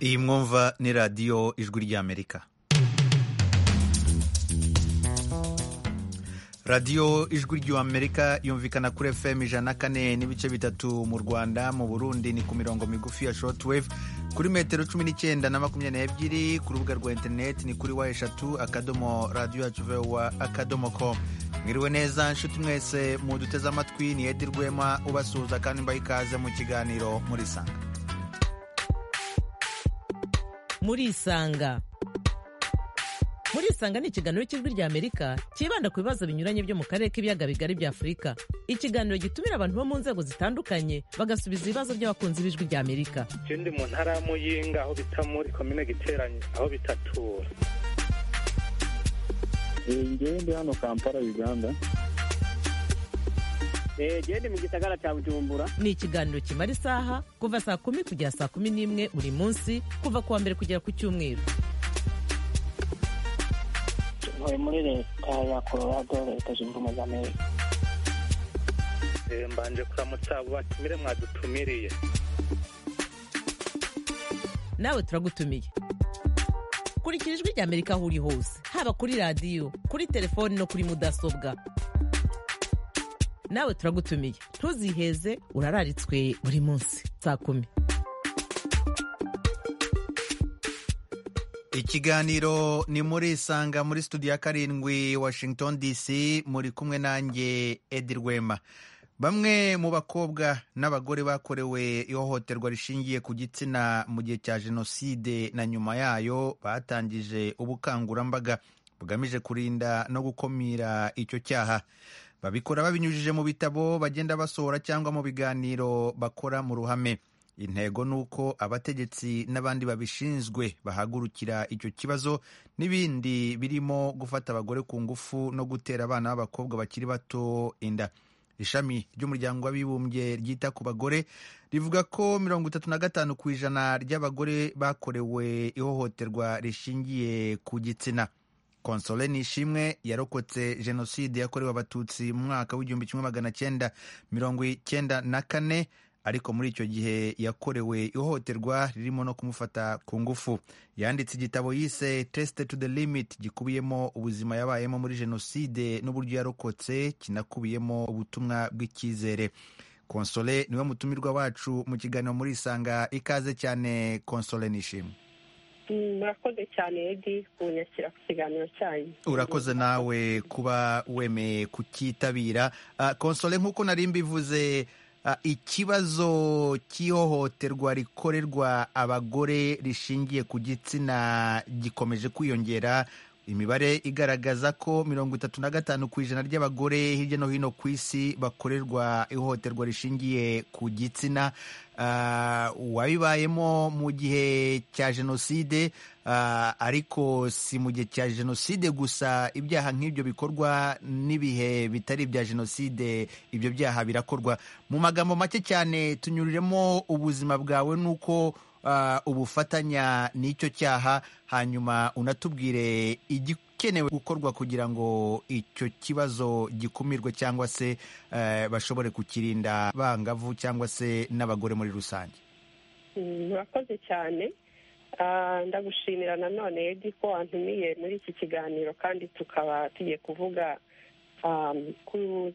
iyi mwumva ni radiyo ijwi ry'amerika radiyo ijwi ry'amerika yumvikana kuri fm ijana kane n'ibice bitatu mu rwanda mu burundi ni ku mirongo migufi ya shortwave kuri metero cumi n'icyenda na makumyabiri n'ebyiri ku rubuga rwa interineti ni kuri wa eshatu akadomo radiyo yacu vewa akadomo com mwiriwe neza nshuti mwese muduteze amatwi ni edi rwema ubasuhuza kandi mbaha ikaze mu kiganiro muri sanga murisanga murisanga ni ikiganiro cy'ijwi ry'amerika cyibanda ku bibazo binyuranye byo mu karere k'ibiyaga bigari bya afurika ikiganiro gitumira abantu bo mu nzego zitandukanye bagasubiza ibibazo by'abakunzi b'ijwi ry'amerika ikindi mu ntara ya muyinga aho bita muri komine giteranye aho bitatura ngewe ndi hano kampala uganda ngewe ndi mu gisagara cya bujumbura ni ikiganiro kimara isaha kuva saa kumi kugera saa kumi n'imwe buri munsi kuva ku wa mbere kugera ku cyumweru ntuye muri leta ya colorado leta zunze ubumwe za amerika mbanje kuramutsa abo batumire mwadutumiriye nawe turagutumiye kurikira ijwi rya amerika aho uri hose haba kuri radiyo kuri telefoni no kuri mudasobwa nawe turagutumiye ntuziheze urararitswe buri munsi saa kumi ikiganiro ni muri sanga muri studio ya karindwi washington dc muri kumwe nanjye edi rwema bamwe mu bakobwa n'abagore bakorewe ihohoterwa rishingiye ku gitsina mu gihe cya jenoside na nyuma yayo batangije ubukangurambaga bugamije kurinda no gukumira icyo cyaha babikora babinyujije mu bitabo bagenda basohora cyangwa mu biganiro bakora mu ruhame intego ni uko abategetsi n'abandi babishinzwe bahagurukira icyo kibazo n'ibindi birimo gufata abagore ku ngufu no gutera abana b'abakobwa bakiri bato inda ishami ry'umuryango w'abibumbye ryita ku bagore rivuga ko mirongo itatu na gatanu ku ijana ry'abagore bakorewe ihohoterwa rishingiye ku gitsina konsole nishimwe yarokotse jenoside yakorewe abatutsi mu mwaka w'igihumbi kimwe magana cyenda mirongo icyenda na kane ariko muri icyo gihe yakorewe ihohoterwa ririmo no kumufata ku ngufu yanditse igitabo yise test to the limit gikubiyemo ubuzima yabayemo muri jenoside n'uburyo yarokotse kinakubiyemo ubutumwa bw'icyizere konsole niwe mutumirwa wacu mu kiganiro muri isanga ikaze cyane konsole nishimwe murakoze cyane edi kunyakira ku kiganiro cyanyu urakoze nawe kuba wemeye kukitabira konsole nk'uko nari mbivuze ikibazo cy'ihohoterwa rikorerwa abagore rishingiye ku gitsina gikomeje kwiyongera imibare igaragaza ko mirongo itatu na gatanu ku ijana ry'abagore hirya no hino ku isi bakorerwa ihohoterwa rishingiye ku gitsina wabibayemo mu gihe cya jenoside ariko si mu gihe cya jenoside gusa ibyaha nk'ibyo bikorwa n'ibihe bitari ibya jenoside ibyo byaha birakorwa mu magambo make cyane tunyuriremo ubuzima bwawe n'uko ubufatanya n'icyo cyaha hanyuma unatubwire igikenewe gukorwa kugira ngo icyo kibazo gikumirwe cyangwa se bashobore kukirinda bangavu cyangwa se n'abagore muri rusange murakoze cyane ndagushimira nanone edi ko wantumiye muri iki kiganiro kandi tukaba tugiye kuvuga ku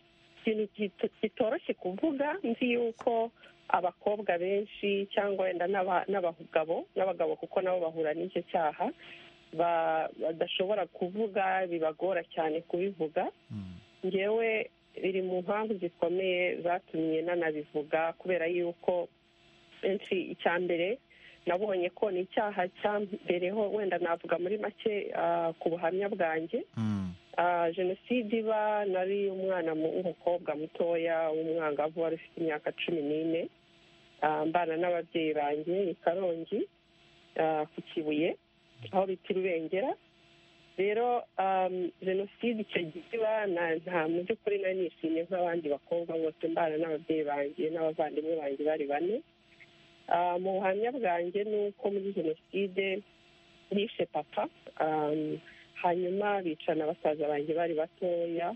kintu kitoroshye kuvuga nzi yuko abakobwa benshi cyangwa wenda n'abagabo n'abagabo kuko nabo bahura n'icyo cyaha badashobora kuvuga bibagora cyane kubivuga ngewe biri mu mpamvu zikomeye zatumye nanabivuga kubera yuko benshi icya mbere nabonye ko ni icyaha cyambereho wenda navuga muri make ku buhamya bwanjye jenoside iba nari umwana w'umukobwa mutoya w'umwangavu wari ufite imyaka cumi n'ine mbana n'ababyeyi banjye i karongi ku kibuye aho bita irubengera rero jenoside icyo gihe iba nta mu by'ukuri nari nishimye nk'abandi bakobwa bose mbana n'ababyeyi banjye n'abavandimwe banjye bari bane mu buhamya bwanjye ni uko muri jenoside nishe papa hanyuma bicana basaza banjye bari batoya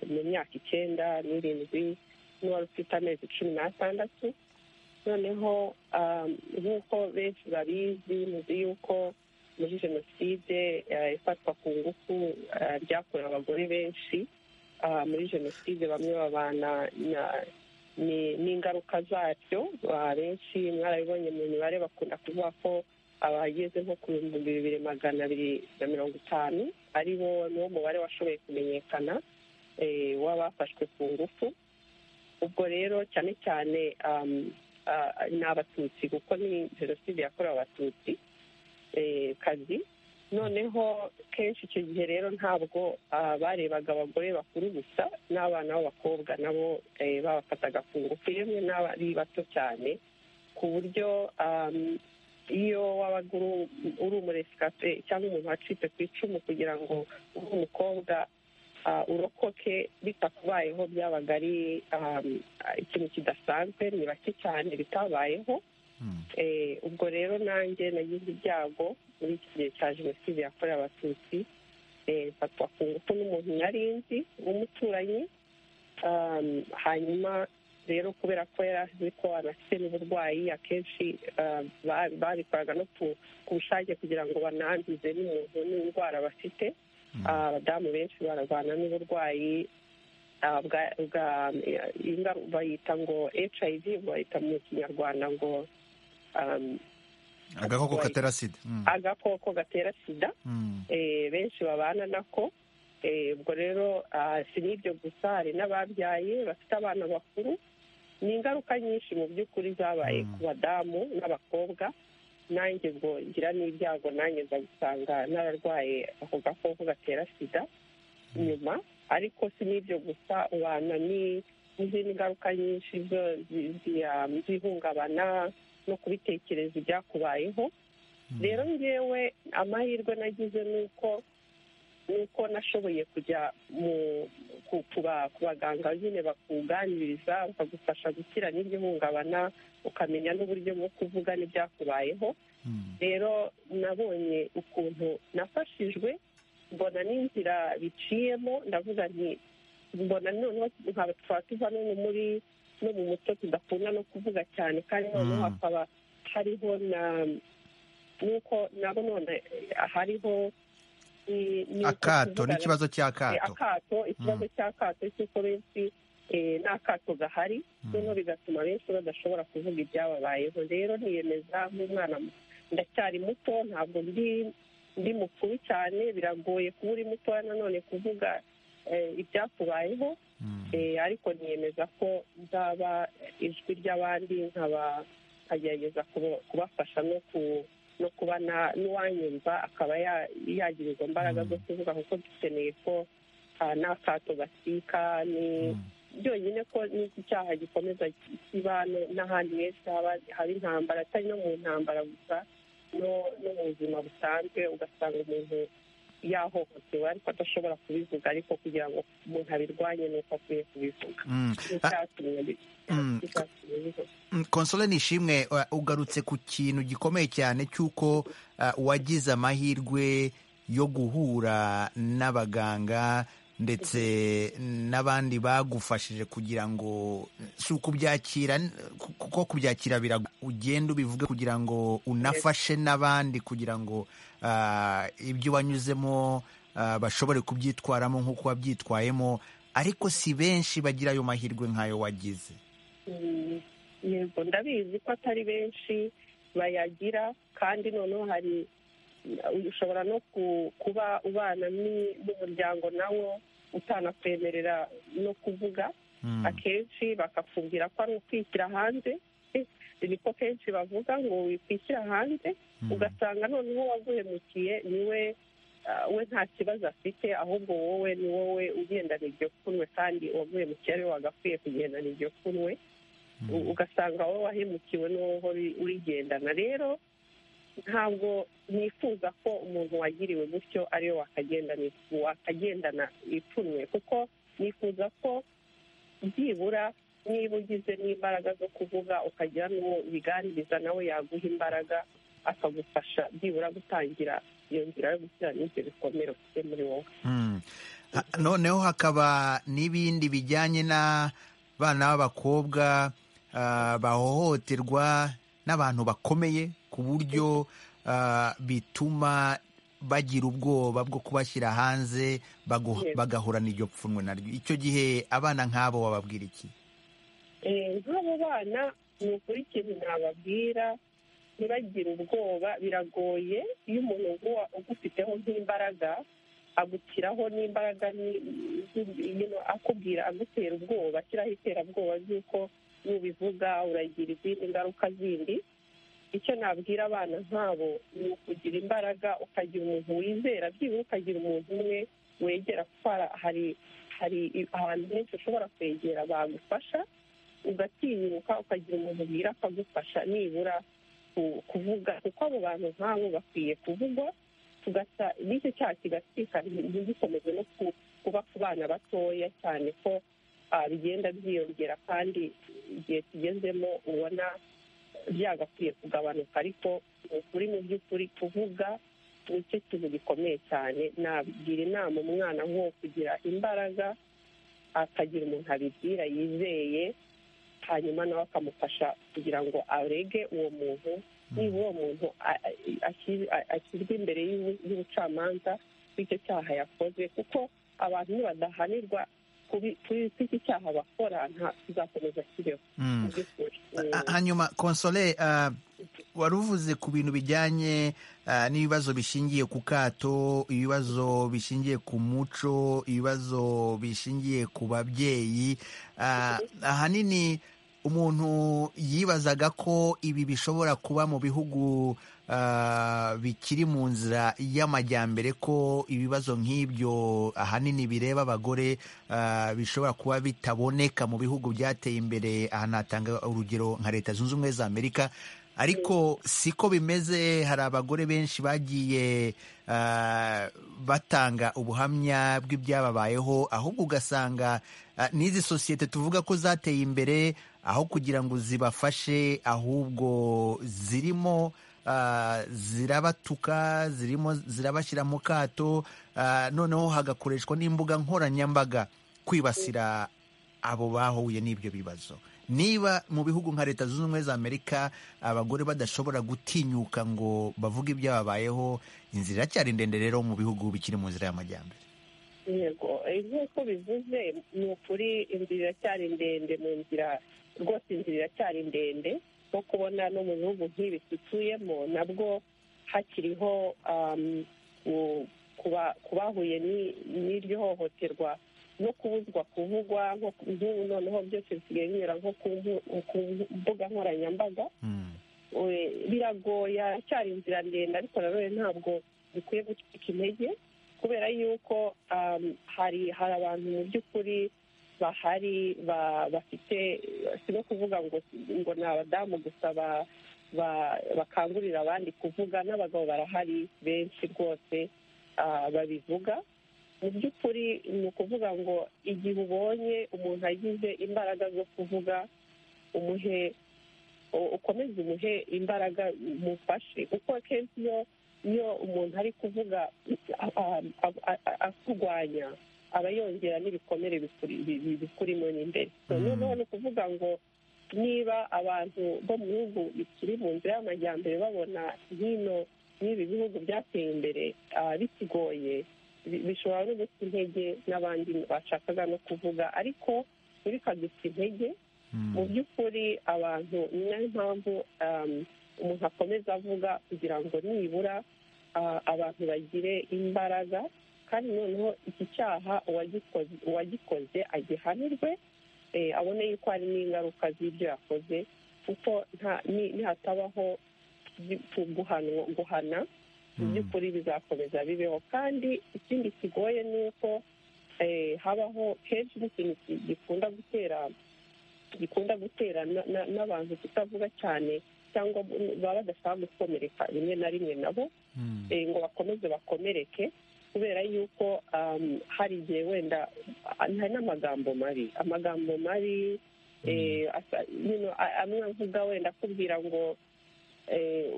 mu myaka icyenda n'irindwi n'uwari ufite amezi cumi n'atandatu noneho um, nk'uko benshi babizi muzi yuko muri jenoside eh, ifatwa ku ngufu eh, ryakorewe abagore benshi Ah, muri jenoside bamwe babana na- ni- n'ingaruka zaryo Ah, benshi mwarabibonye mu mibare bakunda kuvuga ko abageze nko ku bihumbi bibiri magana abiri na mirongo itanu ari bo niwo mubare washoboye kumenyekana eh, w'abafashwe ku ngufu ubwo rero cyane cyane um, ah, ni abatutsi kuko ni jenoside yakorewe abatutsi eh, kazi noneho kenshi icyo gihe rero ntabwo ah, barebaga abagore bakuru gusa n'abana b'abakobwa nabo eh, babafataga ku ngufu yemwe n'abari bato cyane ku buryo um, iyo wabaga uri uri umuresikape cyangwa umuntu wacitse ku icumu kugira ngo ube umukobwa ah, urokoke bitakubayeho byabaga ari um, ikintu kidasanzwe ni bake cyane bitabayeho Hmm. Eh, ubwo rero nanjye nagize ibyago muri iki gihe cya jenoside yakorewe abatutsi eh, mfatwa ku ngufu n'umuntu nari nzi w'umuturanyi Um, hanyuma rero kubera ko yari azi ko anafite n'uburwayi akenshi um, ba- babikoraga no ku ku bushake kugira ngo bananduze n'umuntu n'indwara bafite Hmm. Ah, abadamu benshi bararwana n'uburwayi ah, bwa- bwa- ingaru- bayita ngo hiv bayita mu kinyarwanda ngo um, agakoko Right. katera sida Hmm. agakoko gatera sida Hmm. eh, benshi babana nako Eh, ubwo rero ah, si n'ibyo gusa hari n'ababyaye bafite abana bakuru ni ingaruka nyinshi mu by'ukuri zabaye Mm. ku badamu n'abakobwa nanjye ubwo ngira n'ibyago nanjye nza gusanga nararwaye ako gakoko gatera sida nyuma ariko si n'ibyo gusa ubana ni- n'izindi ngaruka nyinshi zo- zi- zi- ah, z'ihungabana no kubitekereza ibyakubayeho rero ngewe amahirwe nagize ni uko ni uko nashoboye kujya mu ku- ku ba- ku baganga nyine bakuganiriza bakagufasha gukira n'iryo hungabana ukamenya n'uburyo bwo kuvuga n'ibyakubayeho Hmm. rero nabonye ukuntu nafashijwe mbona n'inzira biciyemo ndavuga nti mbona noneho nkaba twaba tuva no mu muri no mu muco tudakunda no kuvuga cyane kandi noneho Mm. hakaba hariho na n'uko nabo none hariho ni- ni uko akato tuvugana- n'ikibazo Eh, cy'akato akato ikibazo cy'akato cy'uko benshi eh, nta kato gahari noneho bigatuma benshi badashobora kuvuga ibyababayeho rero niyemeza nk'umwana mu- ndacyari muto ntabwo ndi ndi mukuru cyane biragoye kuba uri mutoya nanone kuvuga eh, ibyakubayeho Hmm. Eh, ariko niyemeza ko nzaba ijwi ry'abandi nkaba nkagerageza kuba- kubafasha no ku no kuba na- n'uwanyumva akaba ya- yagira izo mbaraga zo Mm. kuvuga kuko dukeneye ko ah, n'akato gasika ni Hmm. byonyine ko n'iki cyaha gikomeza kiba no- n'ahandi henshi haba- haba intambara atari no mu ntambara gusa no no mu buzima busanzwe ugasanga umuntu yahohotewe ariko adashobora kubivuga ariko kugira ngo umuntu abirwanye ni uko akwiye kubivuga Hmm. n'icyatumye bi- Mm. n'icyatumye bivuga Mm, Console Nishimwe uh, ugarutse ku kintu gikomeye cyane cy'uko uh, wagize amahirwe yo guhura n'abaganga ndetse n'abandi bagufashije kugira ngo si ukubyakira n- ku- kuko kubyakira birago ugenda ubivuge kugira ngo unafashe n'abandi kugira ngo uh, ibyo wanyuzemo uh, bashobore kubyitwaramo nk'uko wabyitwayemo ariko si benshi bagira ayo mahirwe nk'ayo wagize Mm, yego ndabizi ko atari benshi bayagira kandi noneho hari ushobora no ku- kuba ubana ni- n'umuryango nawo utanakwemerera no kuvuga Mm. akenshi bakakubwira ko ari ukwishyira hanze niko kenshi bavuga ngo wikwishyira hanze Mm. ugasanga noneho waguhemukiye niwe ah, we nta kibazo afite ahubwo wowe ni wowe ugendana iryo pfunwe kandi uwaguhemukiye ariwe wagakwiye kugendana iryo pfunwe U- ugasanga wowe wahemukiwe n'uwo uhora uri- urigendana rero ntabwo nifuza ko umuntu wagiriwe gutyo ariwe wakagendana wakagendana ipfunwe kuko nifuza ko byibura niba ugize n'imbaraga zo kuvuga ukagira n'uwo biganiriza nawe yaguha imbaraga akagufasha byibura gutangira iyo nzira yo gushyira n'ibyo bikomere ufite muri wowe Mm. Ha- noneho hakaba n'ibindi bijyanye na bana b'abakobwa ah, bahohoterwa n'abantu bakomeye ku buryo ah, bituma bagira ubwoba bwo kubashyira hanze bagu- Yes. bagahura n'iryo pfunwe naryo icyo gihe abana nk'abo wababwira iki Eh, nk'abo bana ni ukuri ikintu nababwira ntibagire ubwoba biragoye iyo umuntu uguwa- ugufiteho nk'imbaraga agushyiraho n'imbaraga ni- z'u- you know, akubwira agutera ubwoba ashyiraho iterabwoba ry'uko nubivuga uragira izindi ngaruka zindi icyo nabwira abana nk'abo ni ukugira imbaraga ukagira umuntu wizera byibura ukagira umuntu umwe wegera kuko hara- hari hari ahantu henshi ushobora kwegera bagufasha ugatinyuka ukagira umuntu ubwira akagufasha nibura ku- kuvuga kuko abo bantu nk'abo bakwiye kuvugwa tugasa n'icyo cyaha kigatwika ntigikomeze no ku- kuba ku bana batoya cyane ko ah, bigenda byiyongera kandi igihe tugezemo ubona byagakwiye kugabanuka ariko ni ukuri mu by'ukuri kuvuga nicyo kintu gikomeye cyane nagira inama umwana nko kugira imbaraga akagira umuntu abibwira yizeye hanyuma nawe akamufasha kugira ngo arege uwo muntu niba uwo muntu a- a- ashyi- a- ashyirwa imbere y'ubu- y'ubucamanza bw'icyo cyaha yakoze kuko abantu nibadahanirwa kuri kuri iki cyaha bakora nta kizakomeza kibeho Mm. mu by'ukuri Ha- hanyuma konsole ah, wari uvuze ku bintu bijyanye ah, n'ibibazo bishingiye ku kato ibibazo bishingiye ku muco ibibazo bishingiye ku babyeyi Ah, ahanini umuntu yibazaga ko ibi bishobora kuba mu bihugu ah, bikiri mu nzira y'amajyambere ko ibibazo nk'ibyo ahanini bireba abagore ah, bishobora kuba bitaboneka mu bihugu byateye imbere aha natanga urugero nka leta zunze ubumwe za amerika ariko siko bimeze hari abagore benshi bagiye ah, batanga ubuhamya bw'ibyababayeho ahubwo ugasanga ah, n'izi sosiyete tuvuga ko zateye imbere aho kugira ngo zibafashe ahubwo zirimo ah, zirabatuka zirimo zirabashyira mu kato ah, noneho hagakoreshwa n'imbuga nkoranyambaga kwibasira abo bahuye n'ibyo bibazo niba mu bihugu nka leta zunze ubumwe za amerika abagore badashobora gutinyuka ngo bavuge ibyababayeho inzira iracyari ndende rero mu bihugu bikiri mu nzira y'amajyambere yego eh, nk'uko bivuze ni ukuri inzira iracyari ndende mu nzira rwose inzira iracyari ndende nko kubona no mu bihugu nk'ibi dutuyemo nabwo hakiriho um, u- kuba- ku bahuye ni- n'iryo hohoterwa no kubuzwa kuvugwa nko ku- nk'ubu noneho byose bisigaye binyura nko ku mbu- ku mbuga nkoranyambaga Mm. we- biragoye aracyari inzira ndende ariko nanone ntabwo dukwiye gucika intege kubera yuko um, hari hari abantu mu by'ukuri bahari ba- bafite si no kuvuga ngo ngo ni abadamu gusa ba- ba- bakangurira abandi kuvuga n'abagabo barahari benshi rwose ah, babivuga mu by'ukuri ni ukuvuga ngo igihe ubonye umuntu agize imbaraga zo kuvuga umuhe u- ukomeze umuhe imbaraga umufashe kuko akenshi iyo iyo umuntu ari kuvuga a- a- a- a- a- akurwanya aba yongera n'ibikomere bikuri- bi- bi- bikurimo n'imbere So, Mm. noneho ni ukuvuga ngo niba abantu bo mu bihugu bikiri mu nzira y'amajyambere babona hino n'ibi bihugu byateye imbere ah, bikigoye bi- bishobora no guta intege n'abandi bashakaga no kuvuga ariko ntibikaduta intege Mm. mu by'ukuri abantu ni nayo mpamvu um, umuntu akomeza avuga kugira ngo nibura ah, abantu bagire imbaraga kandi noneho iki cyaha uwagikoze uwagikoze agihanirwe eh, abone yuko hari n'ingaruka z'ibyo yakoze kuko nta- ni- nihatabaho gu- gu- guhanwa- guhana mu Mm. by'ukuri bizakomeza bibeho kandi ikindi kigoye ni uko eh, habaho kenshi n'ikintu ki- gikunda gutera gikunda gutera na- na- n'abantu kutavuga cyane cyangwa baba badashaka gukomereka rimwe na rimwe nabo Mm. eh, ngo bakomeze bakomereke kubera yuko um, hari igihe wenda ah, hari n'amagambo mabi amagambo mabi eh, asa- you know, a- amwe avuga wenda akubwira ngo eh,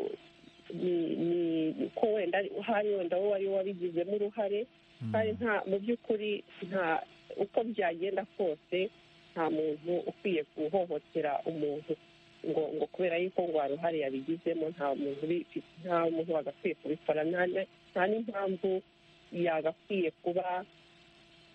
ni- ni- ko wenda hari wenda wowe ari we wabigizemo uruhare Mm. kandi nta mu by'ukuri nta uko byagenda kose nta muntu ukwiye guhohotera umuntu ngo ngo kubera yuko ngo hari uruhare yabigizemo nta muntu ubi- nta muntu wagakwiye kubikora nta na- nta n'impamvu yagakwiye kuba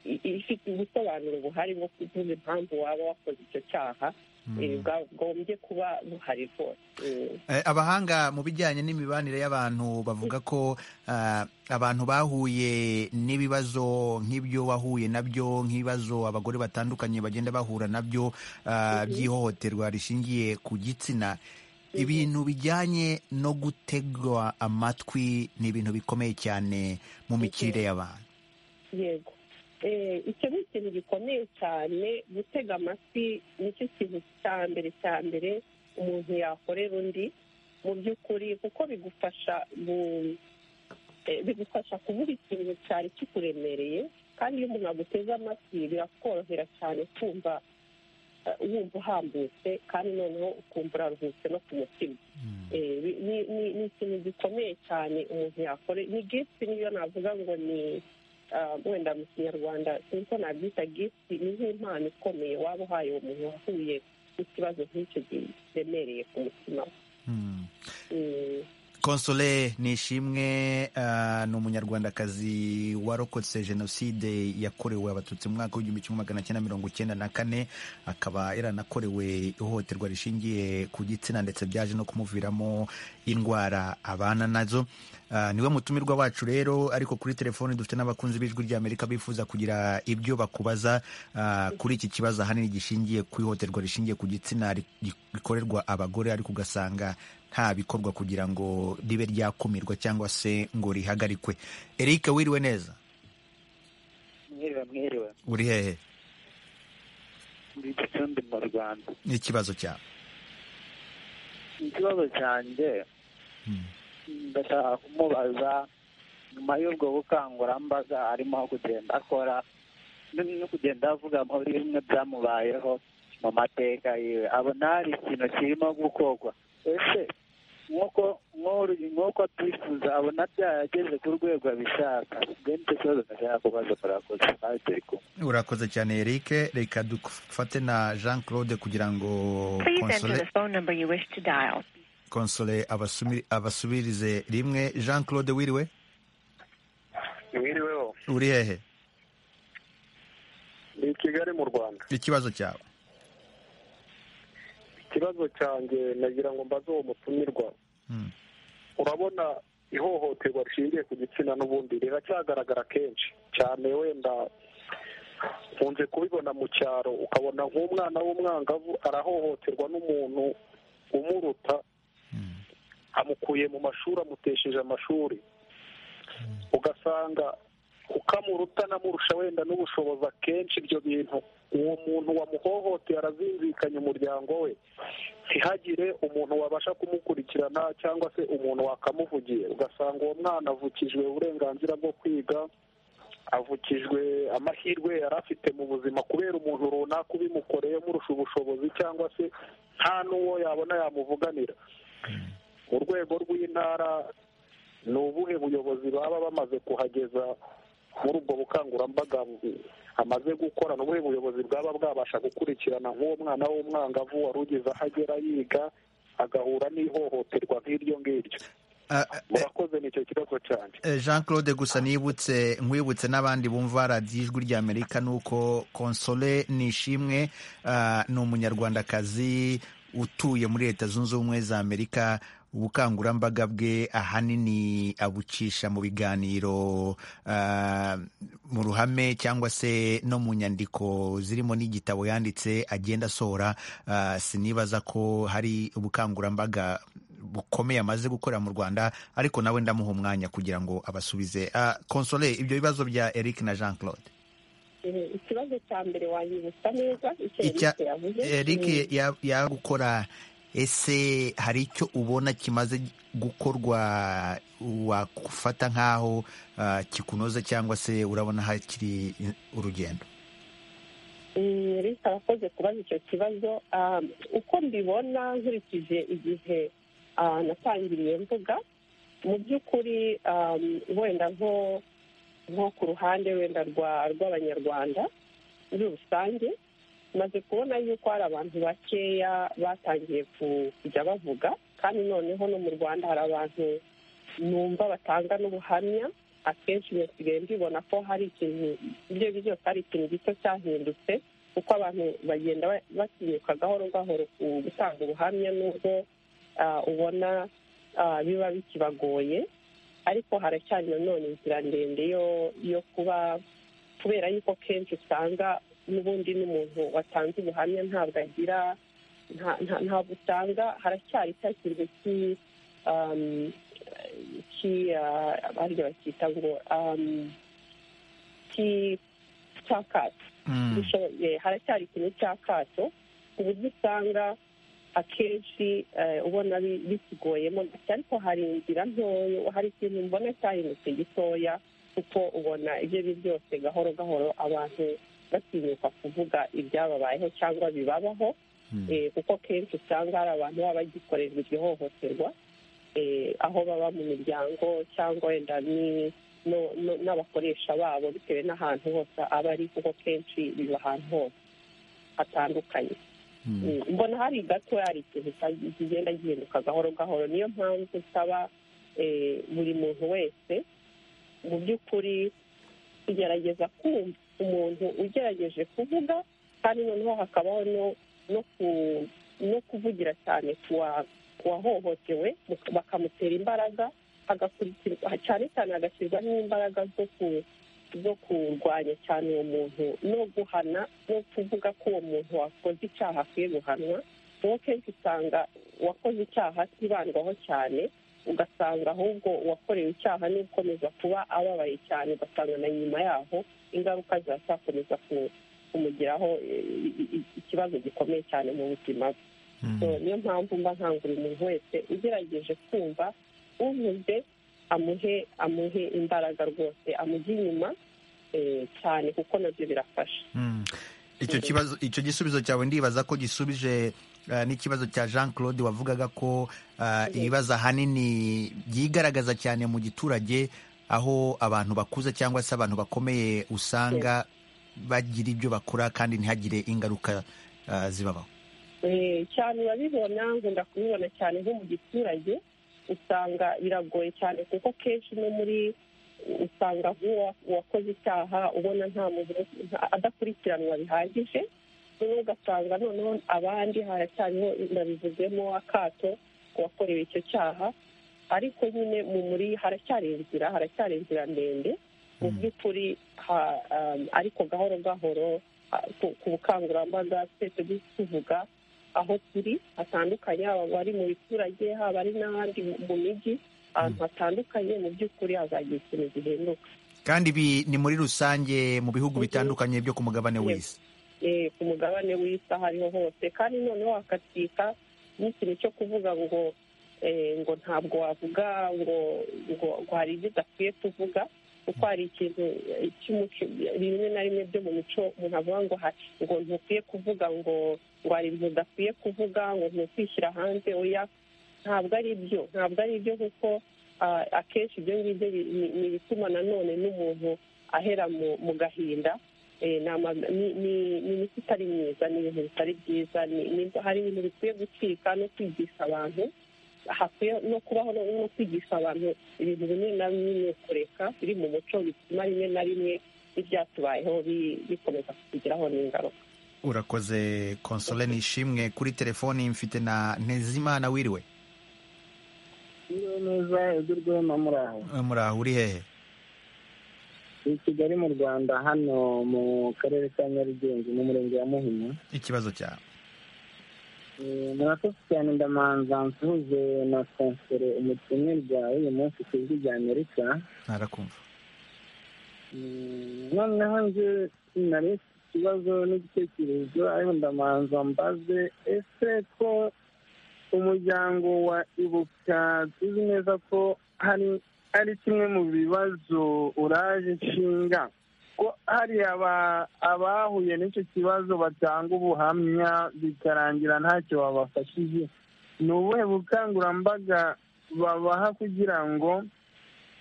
i- ifite ubusobanuro buhari bwo kuvuga impamvu waba wakoze icyo cyaha eh, bwagombye kuba buhari rwose Eh, Eh, abahanga mu bijyanye n'imibanire y'abantu bavuga ko ah, abantu bahuye n'ibibazo nk'ibyo wahuye nabyo nk'ibibazo abagore batandukanye bagenda bahura nabyo ah, by'ihohoterwa rishingiye ku gitsina ibintu bijyanye no gutegwa amatwi ni ibintu bikomeye cyane mu mikirire y'abantu yego Eh, icyo ni ikintu gikomeye cyane gutega amatwi nicyo kintu cya mbere cya mbere umuntu yakorera undi mu by'ukuri kuko bigufasha mu- eh, bigufasha kuvuga ikintu cyari kikuremereye kandi iyo umuntu aguteze amatwi birakorohera cyane kumva eh, wumva uhambutse kandi noneho ukumva uraruhutse no ku mutima Eh, bi- ni ni- ni ikintu gikomeye cyane umuntu yakore ni gifti niyo navuga ngo ni ah, wenda mu kinyarwanda sinzi ko nabyita gifti ni nk'impano ikomeye waba uhaye uwo muntu wahuye n'ikibazo nk'icyo kiremereye ku mutima we. Hmm. Mm, Console Nishimwe ah, ni umunyarwandakazi warokotse jenoside yakorewe abatutsi mu mwaka w'igihumbi kimwe magana cyenda mirongo icyenda na kane akaba yaranakorewe ihohoterwa rishingiye ku gitsina ndetse byaje no kumuviramo indwara abana nazo Ah, niwe mutumirwa wacu rero ariko kuri telefoni dufite n'abakunzi b'ijwi ry'amerika bifuza kugira ibyo bakubaza ah, kuri iki kibazo ahanini gishingiye ku ihohoterwa rishingiye ku gitsina ri- rikorerwa abagore ariko ugasanga nta bikorwa kugira ngo ribe ryakumirwa cyangwa se ngo rihagarikwe eric wiriwe neza mwiriwe mwiriwe uri hehe muri gicumbi mu rwanda n'ikibazo cyawe ikibazo cyanjye Mm. ndashaka kumubaza nyuma y'ubwo bukangurambaga arimo kugenda akora n- no kugenda avuga muri bimwe byamubayeho mu mateka yiwe abona hari ikintu kirimo gukorwa ese nk'uko nk'uru- nk'uko twifuza abona byarageze ku rwego abishaka ubwo nicyo kibazo ndashaka kubaza murakoze ntacyo kumwe urakoze cyane eric reka dufate na jean claude kugira ngo Please enter console the phone number you wish to dial. console abasumi- abasubirize rimwe jean claude wiriwe wiriweho uri hehe ni i kigali mu rwanda ikibazo cyawe ikibazo cyanjye nagira ngo mbaze uwo mutumirwa Mm. urabona ihohoterwa rishingiye ku gitsina n'ubundi riracyagaragara kenshi cyane wenda nkunze kubibona mu cyaro ukabona nk'umwana w'umwangavu arahohoterwa n'umuntu umuruta Mm. amukuye mu mashuri amutesheje amashuri ugasanga ukamuruta anamurusha wenda n'ubushobozi akenshi ibyo bintu uwo muntu wamuhohoteye arazinzikanya umuryango we ntihagire umuntu wabasha kumukurikirana cyangwa se umuntu wakamuvugiye ugasanga uwo mwana avukijwe uburenganzira bwo kwiga avukijwe amahirwe yari afite mu buzima kubera umuntu runaka ubimukoreye murusha ubushobozi cyangwa se nta n'uwo yabona yamuvuganira mu rwego rw'intara ni ubuhe buyobozi baba bamaze kuhageza muri ubwo bukangurambaga bu- amaze gukora ni ubuhe buyobozi bwaba bwabasha gukurikirana nk'uwo mwana w'umwangavu wari ugeze aho agera yiga agahura n'ihohoterwa nk'iryo ngiryo Ah, ah, eh, murakoze nicyo kibazo cyane Eh, Jean Claude gusa nibutse nkwibutse n'abandi bumva radiyo ijwi ry'Amerika ni uko Console Nishimwe ah, ni umunyarwandakazi utuye muri Leta Zunze Ubumwe za Amerika ubukangurambaga bwe ahanini abucisha mu biganiro ah, mu ruhame cyangwa se no mu nyandiko zirimo n'igitabo yanditse agenda asohora ah, sinibaza ko hari ubukangurambaga bukomeye amaze gukorera mu Rwanda ariko nawe ndamuha umwanya kugira ngo abasubize Ah, Console ibyo bibazo bya Eric na Jean Claude eh, ikibazo cya mbere wanyibutsa neza icyo Icya- Eric yavuze Mm. Eric ya- yagukora ese hari icyo ubona kimaze gukorwa wakufata nk'aho ah, kikunoza cyangwa se urabona hakiri urugendo reka arakoze kubaza icyo kibazo Ah, uko mbibona nkurikije igihe ah, natangiriye mvuga mu by'ukuri ah, wenda nko nko ku ruhande wenda rwa rw'abanyarwanda muri rusange maze kubona yuko hari abantu bakeya batangiye kujya bavuga kandi noneho no mu rwanda hari abantu numva batanga n'ubuhamya akenshi basigaye mbibona ko hari ikintu ibyo ari byo byose hari ikintu gito cyahindutse kuko abantu bagenda batinyuka gahoro gahoro ku gutanga ubuhamya n'ubwo ah, ubona ah, biba bikibagoye ariko haracyari nanone inzira ndende yo yo kuba kubera yuko kenshi usanga n'ubundi n'umuntu watanze ubuhamya ntabwo agira nta- nta- ntabwo usanga haracyari cya kintu ki um, ki ah, abandi bacyita ngo um, ki cyakato Mm. dushoboye haracyari ikintu cy'akato ku buryo usanga akenshi eh, ubona bi- bikiguyemo ndetse ariko hari inzira ntoya hari ikintu mbona cyahindutse gitoya kuko ubona ibyo ari byo byose gahoro gahoro abantu batinyuka kuvuga ibyababayeho cyangwa bibabaho eh, kuko kenshi usanga hari abantu baba bagikorerwa iryo hohoterwa eh, aho baba mu miryango cyangwa wenda ni- no- no- n'abakoresha babo bitewe n'ahantu hose aba ari kuko kenshi biba ahantu hose hatandukanye Mm. Mm, mbona hari gato hari ikintu cya- kigenda gihinduka gahoro gahoro niyo mpamvu nsaba eh, buri muntu wese mu by'ukuri kugerageza kumva umuntu ugerageje kuvuga kandi noneho hakabaho no- no ku- no kuvugira cyane ku wa- ku wahohotewe mu- bakamutera imbaraga hagakurikirwa cyane cyane hagashyirwaho imbaraga zo ku- zo kurwanya cyane uwo muntu no guhana no kuvuga ko uwo muntu wakoze icyaha akwiye guhanwa kuko kenshi usanga uwakoze icyaha atibandwaho cyane ugasanga ahubwo uwakorewe icyaha niwe ukomeza kuba ababaye cyane ugasanga na nyuma yaho ingaruka ziracyakomeza ku- kumugiraho eh, i- i- ikibazo gikomeye cyane mu buzima bwe Mm. So, niyo mpamvu mba nkangurira umuntu wese ugerageje kumva uvuze amuhe amuhe imbaraga rwose amujye inyuma eh, cyane kuko nabyo birafasha Mm. icyo kibazo icyo gisubizo cyawe ndibaza ko gisubije eh, n'ikibazo cya jean claude wavugaga ko eh, ibibazo ahanini byigaragaza cyane mu giturage aho abantu bakuze cyangwa se abantu bakomeye usanga bagira ibyo bakora kandi ntihagire ingaruka eh, zibabaho Eh, cyane urabibona nkunda kubibona cyane nko mu giturage usanga biragoye cyane kuko kenshi no muri usanga nk'uwa- uwakoze icyaha ubona nta muntu nta- adakurikiranwa bihagije noneho ugasanga noneho abandi haracyariho nabivuzemo akato uwakorewe icyo cyaha ariko nyine mu muri haracyari inzira haracyari inzira ndende mu by'ukuri ha- um, ariko gahoro gahoro ah, ku- ku bukangurambaga twese tuvuga aho turi hatandukanye haba abari mu biturage haba ari n'ahandi mu- mu mijyi ahantu hatandukanye mu by'ukuri hazagira ikintu gihinduka kandi ibi ni muri rusange mu bihugu Mhm. bitandukanye byo ku mugabane Yego. w'isi eh, ku mugabane w'isi aho ariho hose kandi noneho hakatwika n'ikintu cyo kuvuga ngo eh, ngo ntabwo wavuga ngo ngo ngo hari ibyo udakwiye kuvuga kuko hari ikintu eh, cy'umuco rimwe na rimwe byo mu mico umuntu avuga ngo ha- ngo ntukwiye kuvuga ngo ngo hari ibintu udakwiye kuvuga ngo ntukwishyira hanze oya ntabwo ari byo ntabwo ari byo kuko ah, akenshi ibyo ngibyo bi- ni ni ibituma nanone n'umuntu ahera mu mu gahinda Eh, ni ama- ni- ni- ni imiti itari myiza ni ibintu bitari byiza ni- ni- hari ibintu bikwiye gucika no kwigisha abantu hakwiye no kubaho no no kwigisha abantu ibintu bimwe na bimwe kureka biri mu muco bituma rimwe na rimwe ibyatubayeho bi- bikomeza kutugiraho n'ingaruka urakoze konsole nishimwe kuri telefoni mfite na ntezimana wiriwe Iyo neza igurwe no muri aho Eh, muri aho uri hehe i kigali mu rwanda hano mu karere ka nyarugenge mu murenge wa muhima ikibazo cyawe Eh, murakoze cyane ndamanza nsuhuze na konsere umutumirwa w'uyu munsi ku ijwi rya amerika ntarakumva Mm, noneho nje nari mfite ikibazo n'igitekerezo ariko ndamanza mbaze ese ko umuryango wa ibuka tuzi neza ko hari ari kimwe mu bibazo uraje nshinga ko hariya aba- abahuye n'icyo kibazo batanga ubuhamya bikarangira ntacyo babafashije ni ubuhe bukangurambaga babaha kugira ngo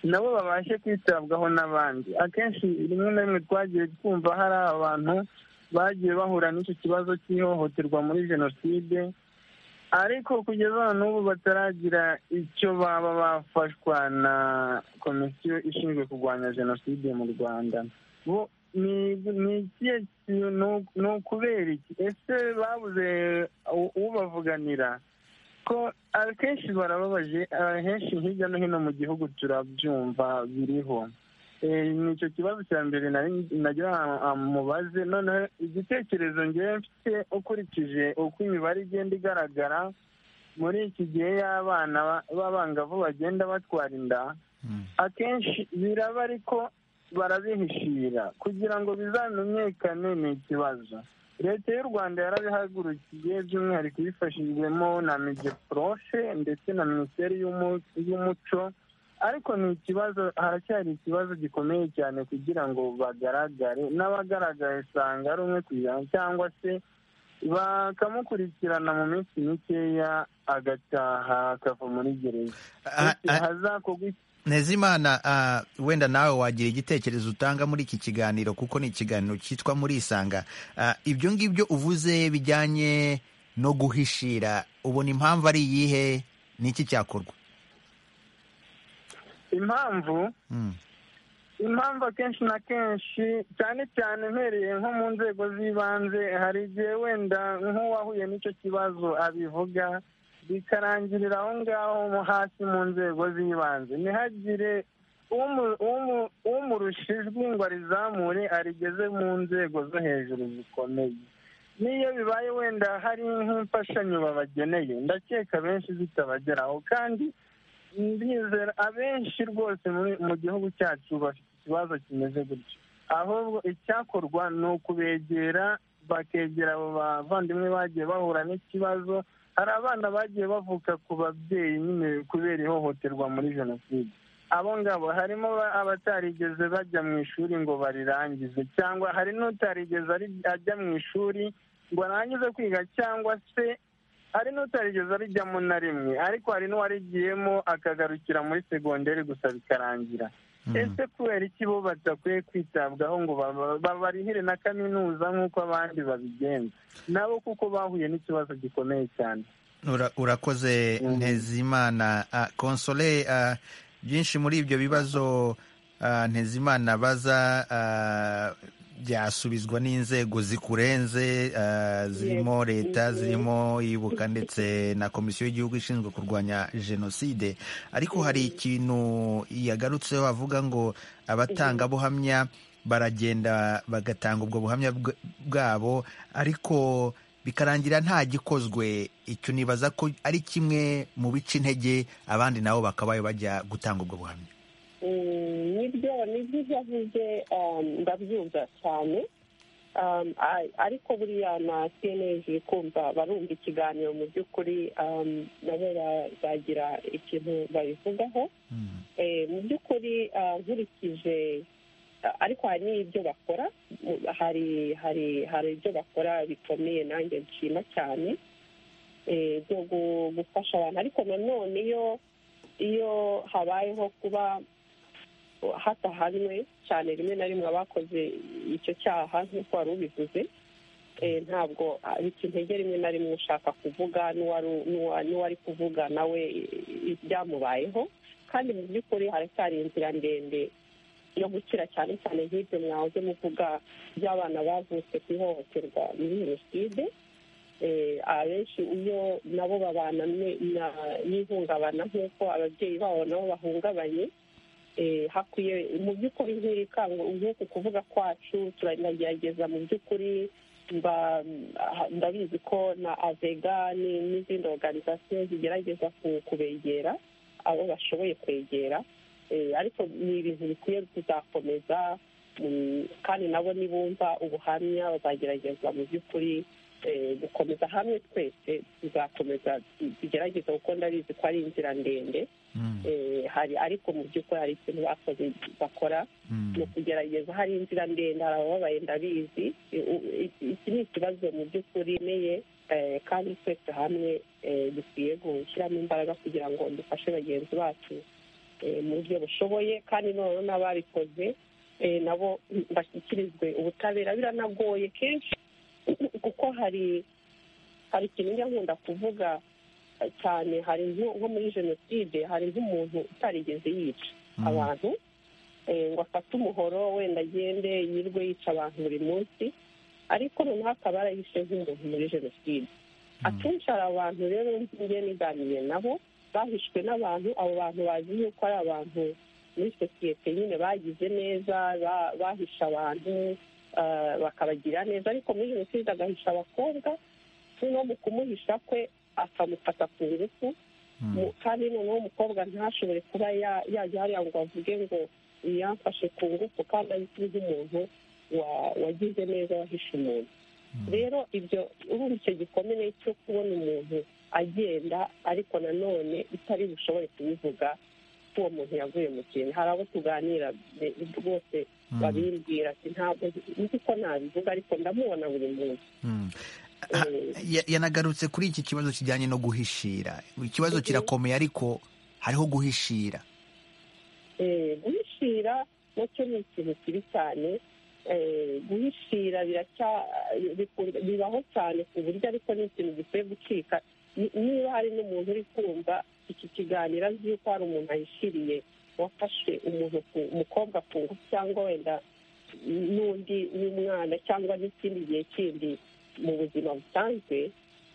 nabo babashe kwitabwaho n'abandi akenshi rimwe na rimwe twagiye twumva hari abantu bagiye bahura n'icyo kibazo cy'ihohoterwa muri jenoside ariko kugeza n'ubu bataragira icyo baba bafashwa na komisiyo ishinzwe kurwanya jenoside mu rwanda bo ni ni ikihe kintu ni ukubera iki ese babuze u- ubavuganira ko akenshi barababaje ahenshi hirya no hino mu gihugu turabyumva biriho Eh, ni icyo kibazo cya mbere nari- nagira ngo mubaze noneho igitekerezo ngewe mfite ukurikije uko imibare igenda igaragara muri iki gihe y'abana ba- b'abangavu bagenda batwara inda akenshi biraba ariko barabihishira kugira ngo bizamenyekane ni ikibazo leta y'u rwanda yarabihagurukiye by'umwihariko ibifashijwemo na migeprofe ndetse na minisiteri y'umu- y'umuco ariko ni ikibazo haracyari ikibazo gikomeye cyane kugira ngo bagaragare n'abagaragaye usanga ari umwe ku ijana cyangwa se bakamukurikirana mu minsi mikeya agataha akava muri gereza Ah, Bityo ah. hazakorwa iki- ntezimana ah, wenda nawe wagira igitekerezo utanga muri iki kiganiro kuko ni ikiganiro cyitwa murisanga Ah, ibyo ngibyo uvuze bijyanye no guhishira ubona impamvu ari iyihe n'iki cyakorwa impamvu Mm. impamvu akenshi na kenshi cyane cyane mpereye nko mu nzego z'ibanze hari igihe wenda nk'uwahuye n'icyo kibazo abivuga bikarangirira aho ngaho mo hasi mu nzego z'ibanze ntihagire umu- umu- umurusha ijwi ngo arizamure arigeze mu nzego zo hejuru zikomeye n'iyo bibaye wenda hari nk'imfashanyo babageneye ndakeka benshi zitabageraho kandi ndizera abenshi rwose muri- mu gihugu cyacu bafite ikibazo kimeze gutyo ahubwo icyakorwa ni ukubegera bakegera abo bavandimwe bagiye bahura n'ikibazo hari abana bagiye bavuka ku babyeyi nyine kubera ihohoterwa muri jenoside abo ngabo harimo ba- abatarigeze bajya mu ishuri ngo barirangize cyangwa hari n'utarigeze ari- ajya mu ishuri ngo arangize kwiga cyangwa se hari n'utarigeze arijyamo na rimwe ariko hari n'uwarigiyemo akagarukira muri segonderi gusa bikarangira ese kubera iki bo badakwiye kwitabwaho ngo baba- babarihire na kaminuza nk'uko abandi babigenza nabo kuko bahuye n'ikibazo gikomeye cyane Ura- urakoze ntezimana Ah, konsole ah, byinshi muri ibyo bibazo ah, ntezimana baza ah, byasubizwa n'inzego zikurenze ah, zirimo leta zirimo ibuka ndetse na komisiyo y'igihugu ishinzwe kurwanya jenoside ariko hari ikintu yagarutseho avuga ngo abatangabuhamya baragenda bagatanga ubwo buhamya bw- bwabo ariko bikarangira nta gikozwe icyo nibaza ko ari kimwe mu bica intege abandi nabo bakabaye bajya gutanga ubwo buhamya Mm, nibyo nibyo ibyo avuze um, ndabyumva cyane Um, a- ariko buriya na cnlg kumva barumva ikiganiro mu by'ukuri um, nabo bazagira ikintu babivugaho Eh, mu by'ukuri ah, nkurikije ah, ariko hari n'ibyo bakora Mu- hari hari hari ibyo bakora bikomeye nanjye nshima cyane eh, byo gu- gufasha abantu ariko nanone iyo iyo habayeho kuba hatahanwe cyane rimwe na rimwe abakoze icyo cyaha nk'uko wari ubivuze eh, ntabwo bica intege rimwe na rimwe ushaka kuvuga n'uwari- n'uwa- n'uwari kuvuga nawe eh, ibyamubayeho kandi mu by'ukuri haracyari inzira ndende yo gukira cyane cyane nk'ibyo mwahoze muvuga by'abana bavutse ku ihohoterwa muri jenoside Eh, abenshi iyo nabo babana ne- na- n'ihungabana nk'uko ababyeyi babo nabo bahungabanye eh, hakwiye mu by'ukuri nk'iri kango nk'uku kuvuga kwacu turagerageza mu by'ukuri mba- ndabizi ko na avega ni- n'izindi oruganizasiyo zigerageza ku- kubegera abo bashoboye kwegera Eh, ariko ni ibintu bikwiye kuzakomeza mm, kandi nabo nibumva ubuhamya bazagerageza mu by'ukuri eh, gukomeza hamwe twese tuzakomeza tugerageza kuko ndabizi ko ari inzira ndende Eh, hari ariko mu by'ukuri hari ikintu bakoze bakora mu kugerageza hari inzira ndende hari abababaye ndabizi I- u- i- iki ni ikibazo mu by'ukuri meye kandi twese hamwe eh, dukwiye gushyiramo imbaraga kugira ngo dufashe bagenzi bacu eh, mu buryo bushoboye kandi noneho n'ababikoze eh, nabo bashyikirizwe ubutabera biranagoye kenshi kuko hari hari ikintu njya nkunda kuvuga eh, cyane hari nko nko muri jenoside hari nk'umuntu utarigeze yica abantu eh, ngo afate umuhoro wenda agende yirwe yica abantu buri munsi ariko noneho akaba yarahishe nk'umuntu muri jenoside akenshi hari abantu rero njye niganiriye nabo bahishwe n'abantu abo bantu bazi yuko ari abantu muri sosiyete nyine bagize neza ba- bahisha abantu ah, bakabagira neza ariko muri jenoside agahisha abakobwa noneho mu kumuhisha kwe akamufata ku ngufu Mu- kandi noneho umukobwa ntashobore kuba ya- yajya hariya ngo avuge ngo yamfashe ku ngufu kandi azwi nk'umuntu wa- wagize neza wahishe umuntu rero ibyo urumva icyo gikomere cyo kubona umuntu agenda ariko nanone bitari bushobore kubivuga ko uwo muntu yavuye mu kintu hari abo tuganira be- rwose babimbwira ati ntabwo nzi ko nabivuga ariko ndamubona buri munsi Mm. Ah, ya- yanagarutse kuri iki kibazo kijyanye no guhishira ikibazo kirakomeye ariko hariho guhishira Eh, guhishira nacyo ni ikintu kibi cyane Eh, guhishira biracya- bikunda- bibaho cyane ku buryo ariko ni ikintu gikwiye gucika Ni- niba hari n'umuntu uri kumva iki kiganiro azi yuko hari umuntu ahishiriye wafashe umuntu ku- umukobwa ku ngufu cyangwa wenda n'undi n'umwana cyangwa n'ikindi gihe kindi mu buzima busanzwe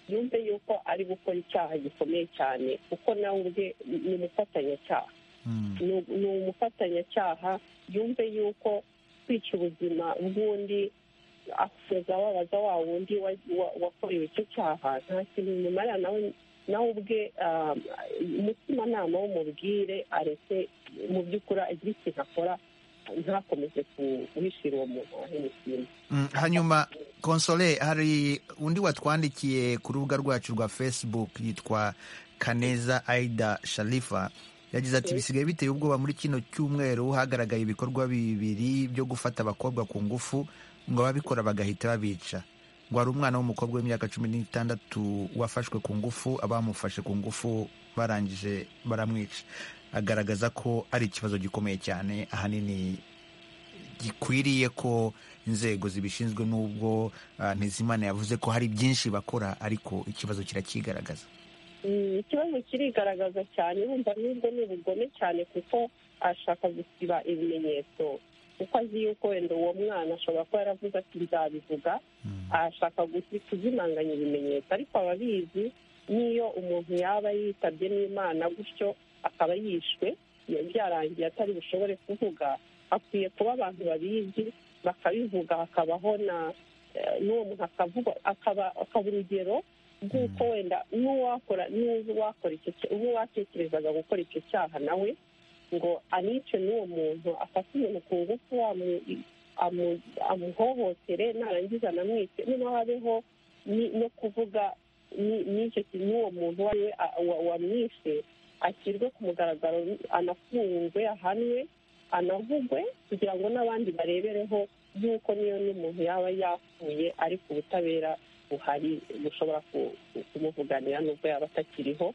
yumve yuko ari gukora icyaha gikomeye cyane kuko nawe ubwe ni umufatanyacyaha ni- ni umufatanyacyaha yumve yuko kwica ubuzima bw'undi akomeza ababaza wa wundi wa- wa- wakorewe icyo cyaha nta kintu bimumarira nawe nawe ubwe ah, umutimanama w'umubwire aretse mu by'ukuri agire ikintu akora ntakomeze guhishira uwo muntu wahemukiye Mm, hanyuma konsole hari undi watwandikiye ku rubuga rwacu rwa facebook yitwa kaneza aida sharifa yagize ati bisigaye biteye ubwoba muri kino cyumweru hagaragaye ibikorwa bibiri byo gufata abakobwa ku ngufu ngo ababikora bagahita babica ngo hari umwana w'umukobwa w'imyaka cumi n'itandatu wafashwe ku ngufu abamufashe ku ngufu barangije baramwica agaragaza ko ari ikibazo gikomeye cyane ahanini gikwiriye ko inzego zibishinzwe n'ubwo ah, ntizimana yavuze ko hari byinshi bakora ariko ikibazo kirakigaragaza Mm, ikibazo kirigaragaza cyane urumva n'ubwo ni ubugome cyane kuko ashaka gusiba ibimenyetso kuko azi yuko wenda uwo mwana ashobora kuba yaravuze ati nzabivuga ashaka gusi- kuzimanganya ibimenyetso ariko ababizi n'iyo umuntu yaba yitabye n'imana gutyo akaba yishwe ya- byarangiye atari bushobore kuvuga hakwiye kuba abantu babizi bakabivuga hakabaho na eh, n'uwo muntu akavuga akaba akaba urugero rw'uko wenda n'uwakora n'uzi uwakora icyo cya- uwatekerezaga gukora icyo cyaha nawe ngo anice n'uwo muntu afate umuntu ku ngufu amu- amu- amuhohotere narangiza anamwice noneho habeho ni- no kuvuga ni- n'icyo ki- n'uwo muntu uwo ari we a- wa- wamwishe ashyirwe ku mugaragaro anafungwe ahanwe anavugwe kugira ngo n'abandi barebereho y'uko niyo n'umuntu yaba yapfuye ariko ubutabera buhari bushobora ku- ku- kumuvuganira n'ubwo yaba atakiriho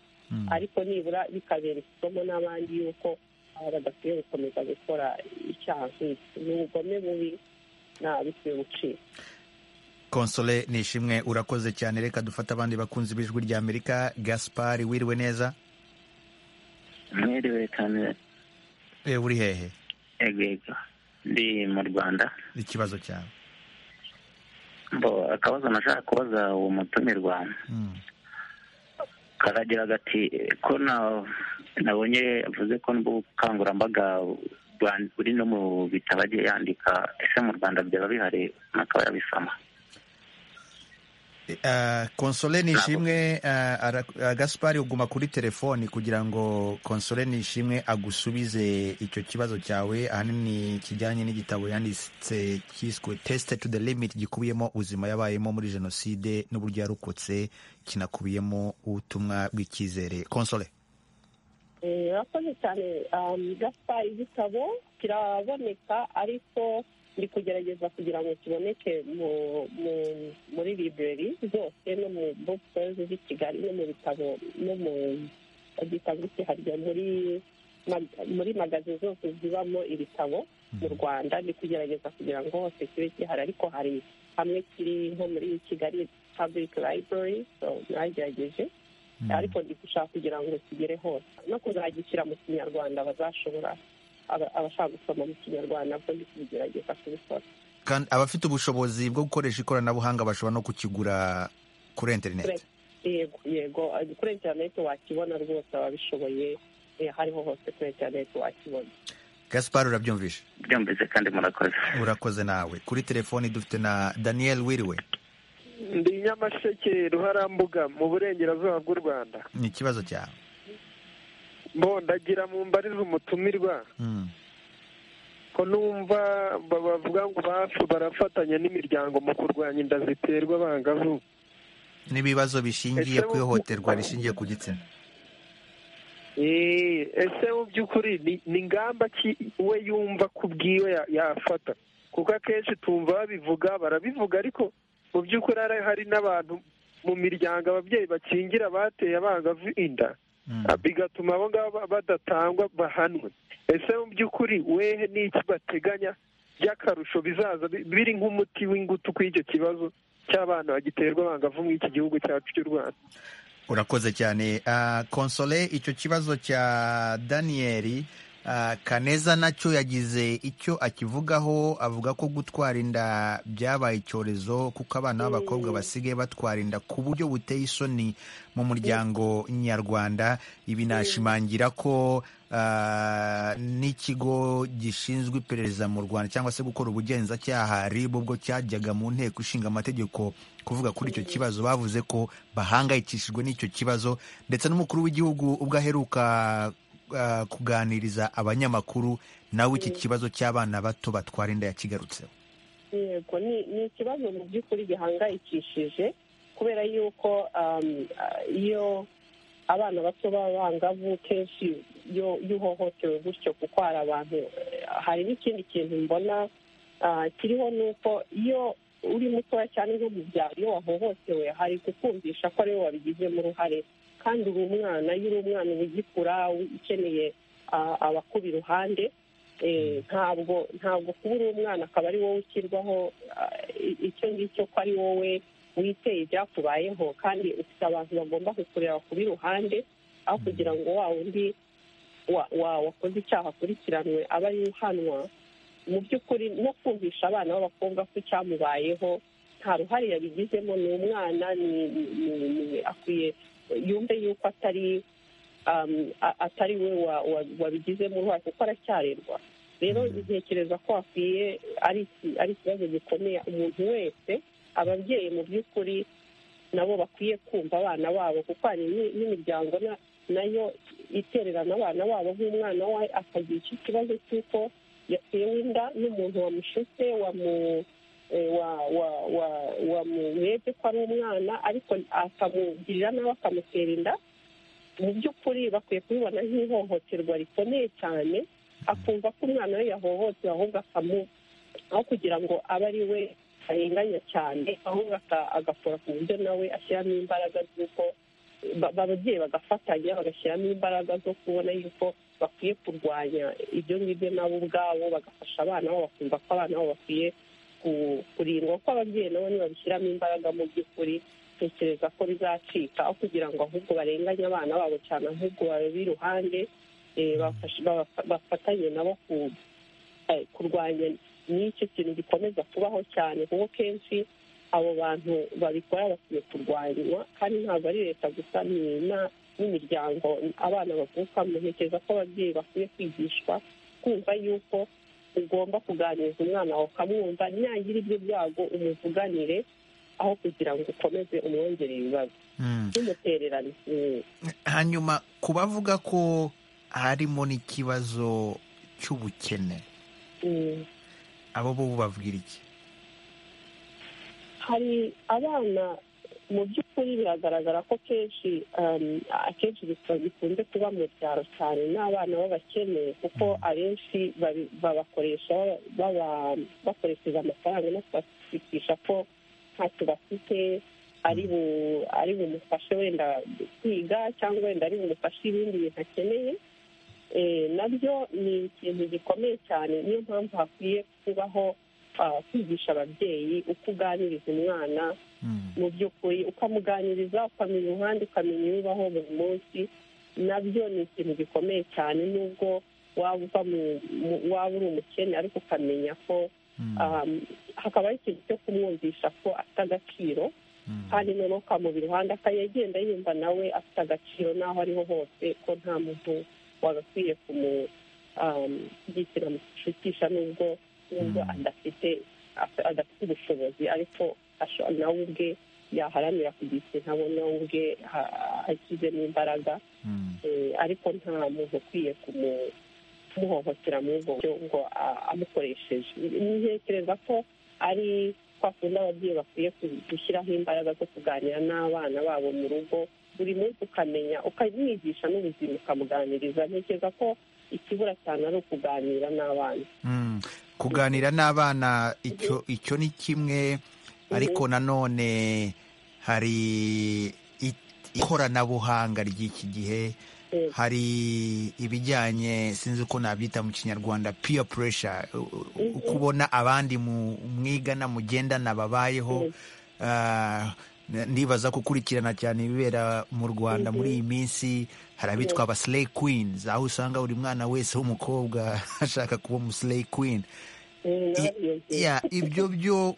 ariko nibura bikabera isomo n'abandi y'uko aba badakwiye gukomeza gukora icyaha nk'iki ni ubugome bubi nta bikwiye gucika konsole nishimwe urakoze cyane reka dufate abandi bakunzi b'ijwi rya amerika gaspari wiriwe neza mwiriwe kamera e, uri hehe yego yego ndi mu rwanda ikibazo cyawe bo akabazo nashaka kubaza uwo mutumirwa karagira gati ko na- nabonye avuze ko n'ubukangurambaga bwa- buri no mu bitabo agiye yandika ese mu rwanda byaba bihari akaba yabisoma Ah, konsole nishimwe ah, ara- ah, gaspari uguma kuri telefoni kugira ngo konsole nishimwe agusubize icyo kibazo cyawe ahanini kijyanye n'igitabo yanditse cyiswe tesite to the limit gikubiyemo ubuzima yabayemo muri jenoside n'uburyo yarokotse kinakubiyemo ubutumwa bw'icyizere konsole Eh, urakoze cyane um, gaspari igitabo kiraboneka ariko ndi kugerageza kugira ngo kiboneke mu- mu- muri library zose no mu bookstores z'i kigali no mu bitabo no mu gitabo kiharya muri muri magazi zose zibamo ibitabo mu rwanda ni kugerageza kugira ngo hose kibe gihari ariko hari hamwe kiri nko muri kigali public library so mwagerageje ariko ndi gushaka kugira ngo kigere hose no kuzagishyira mu kinyarwanda bazashobora aba- abashaka gusoma mu kinyarwanda bwo ndi kubigerageza kubikora kandi abafite ubushobozi bwo gukoresha ikoranabuhanga bashobora no kukigura kuri interineti yego yego kuri interineti wakibona rwose ababishoboye eh, hariho hose kuri interineti wakibona gaspar urabyumvishe byumvise kandi murakoze urakoze nawe kuri telefoni dufite na daniel wiriwe ndi nyamasheke ruharambuga mu burengerazuba bw'u rwanda ni ikibazo cyawe mbondagira mu mbariza umutumirwa Mm. ko numva ba- bavuga ngo bafu barafatanya n'imiryango mu kurwanya inda ziterwa abangavu n'ibibazo bishingiye ku ihohoterwa rishingiye ku gitsina Eh, ese mu by'ukuri ni- ni ingamba ki we yumva ku bwiwe ya- yafata kuko akenshi tumva babivuga barabivuga ariko mu by'ukuri hari- hari n'abantu mu miryango ababyeyi bakingira bateye abangavu inda Ah, bigatuma abo ngabo ba- badatangwa bahanwe ese mu by'ukuri wehe n'iki bateganya by'akarusho bizaza bi- biri nk'umuti w'ingutu kuri icyo kibazo cy'abana bagiterwa abangavu muri iki gihugu cyacu cy'u rwanda urakoze cyane Ah, konsole icyo kibazo cya daniyeli ah, kaneza nacyo yagize icyo akivugaho avuga ko gutwara inda byabaye icyorezo kuko abana b'abakobwa basigaye batwara inda ku buryo buteye isoni mu muryango nyarwanda ibi nashimangira ko ah, n'ikigo gishinzwe iperereza mu rwanda cyangwa se gukora ubugenzacyaha rib ubwo cyajyaga mu nteko ishinga amategeko kuvuga kuri icyo kibazo bavuze ko bahangayikishijwe n'icyo kibazo ndetse n'umukuru w'igihugu ubwo aheruka ah, kuganiriza abanyamakuru nawe iki kibazo cy'abana bato batwara inda yakigarutseho yego ni ni ikibazo mu by'ukuri gihangayikishije kubera yuko um, ah, iyo abana bato b'abangavu kenshi iyo iyo uhohotewe gutyo kuko hari abantu eh, hari n'ikindi kintu mbona ah, kiriho ni uko iyo uri mutoya cyane nk'umubyara iyo wahohotewe hari kukumvisha ko ari wowe wabigizemo uruhare kandi uri umwana iyo uri umwana uba ugikura u- ukeneye ah, abakuba iruhande Eh, ntabwo ntabwo kuba uri umwana akaba ari wowe ushyirwaho ah, i- icyo ngicyo ko ari wowe witeye ibyakubayeho kandi ufite abantu bagomba kukureba kuba iruhande aho kugira ngo wa wundi wa- wa- wakoze icyaha akurikiranwe aba ari uhanwa mu by'ukuri no kumvisha abana b'abakobwa ko icyamubayeho nta ruhare yabigizemo ni umwana ni- ni- ni- ni- akwiye yumve yuko atari um, a- atari we wa- wa- wabigizemo uruhare kuko aracyarerwa rero ntekereza ko hakwiye ari iki- ari ikibazo gikomeye umuntu wese ababyeyi mu by'ukuri nabo bakwiye kumva abana babo kuko hari ni- n'imiryango na- nayo itererana abana babo nk'umwana we akagira icyo kibazo cy'uko yatewe inda n'umuntu wamushutse wamu eh, wa- wa- wa- wamurebye ko ari umwana ariko akamugirira nawe akamutera inda mu by'ukuri bakwiye kubibona nk'ihohoterwa rikomeye cyane akumva ko umwana we yahohotewe ahubwo akamu aho kugira ngo abe ari we arenganya cyane ahubwo aka- agakora ku buryo nawe ashyiramo imbaraga z'uko ba- ba- ababyeyi bagafatanya bagashyiramo imbaraga zo kubona yuko bakwiye kurwanya ibyo ngibyo nabo ubwabo bagafasha abana babo bakumva ko abana babo bakwiye ku- kurindwa ko ababyeyi nabo nibabishyiramo imbaraga mu by'ukuri tekereza ko bizacika aho kugira ngo ahubwo barenganye abana babo cyane ahubwo babe iruhande eh, bafashe- babafa- bafatanye nabo ku- eh, kurwanya n'icyo kintu gikomeza kubaho cyane kuko kenshi abo bantu babikora bakwiye kurwanywa kandi ntabwo ari leta gusa ni na- n'imiryango abana bavukamo ntekereza ko ababyeyi bakwiye kwigishwa kumva yuko ugomba kuganiriza umwana wawe ukamwumva nyagira ibyo byago umuvuganire aho kugira ngo ukomeze umwongerere ibibazo n'umutererano Mm. hanyuma ku bavuga ko harimo n'ikibazo cy'ubukene Mm. abo bo babwira iki hari abana mu by'ukuri biragaragara ko kenshi um, akenshi bikaba bikunze kuba mu byaro cyane n'abana b'abakene kuko abenshi babi- babakoresha baba- bakoresheje amafaranga no kubashikisha ko ntacyo bafite ari bu- ari bumufashe wenda kwiga cyangwa wenda ari bumufashe ibindi bintu akeneye Eh, nabyo ni ikintu gikomeye cyane niyo mpamvu hakwiye kubaho kwigisha ababyeyi uko uganiriza umwana mu by'ukuri ukamuganiriza ukamenya umuhanda ukamenya ibibaho buri munsi nabyo ni ikintu gikomeye cyane nubwo waba uva mu waba uri umukene ariko ukamenya ko hakabaho ikintu cyo kumwumvisha ko afite agaciro kandi noneho ukamubira iruhande akayagenda yumva nawe afite agaciro n'aho ariho hose ko nta muntu wagakwiye kumugikira mu gishutisha nubwo nubwo adafite adafite ubushobozi ariko nawe ubwe yaharanira kugira ikintu abona we ubwe ashyizemo imbaraga ariko nta muntu ukwiye kumuhohotera muri ubwo buryo ngo amukoresheje ntekereza ko ari kwa kundi ababyeyi bakwiye gushyiraho imbaraga zo kuganira n'abana babo mu rugo buri munsi ukamenya ukamwigisha n'ubuzima ukamuganiriza ntekereza ko ikibura cyane ari ukuganira n'abana kuganira n'abana icyo ni kimwe ariko nanone hari ikoranabuhanga ry'iki gihe hari ibijyanye sinzi uko nabyita mu kinyarwanda peer pressure kubona abandi mwigana mugendana babayeho ndibaza gukurikirana cyane ibibera mu rwanda muri iyi minsi hari abitwa aba slay queens aho usanga buri mwana wese w'umukobwa ashaka kuba umuslay queen ibyo byo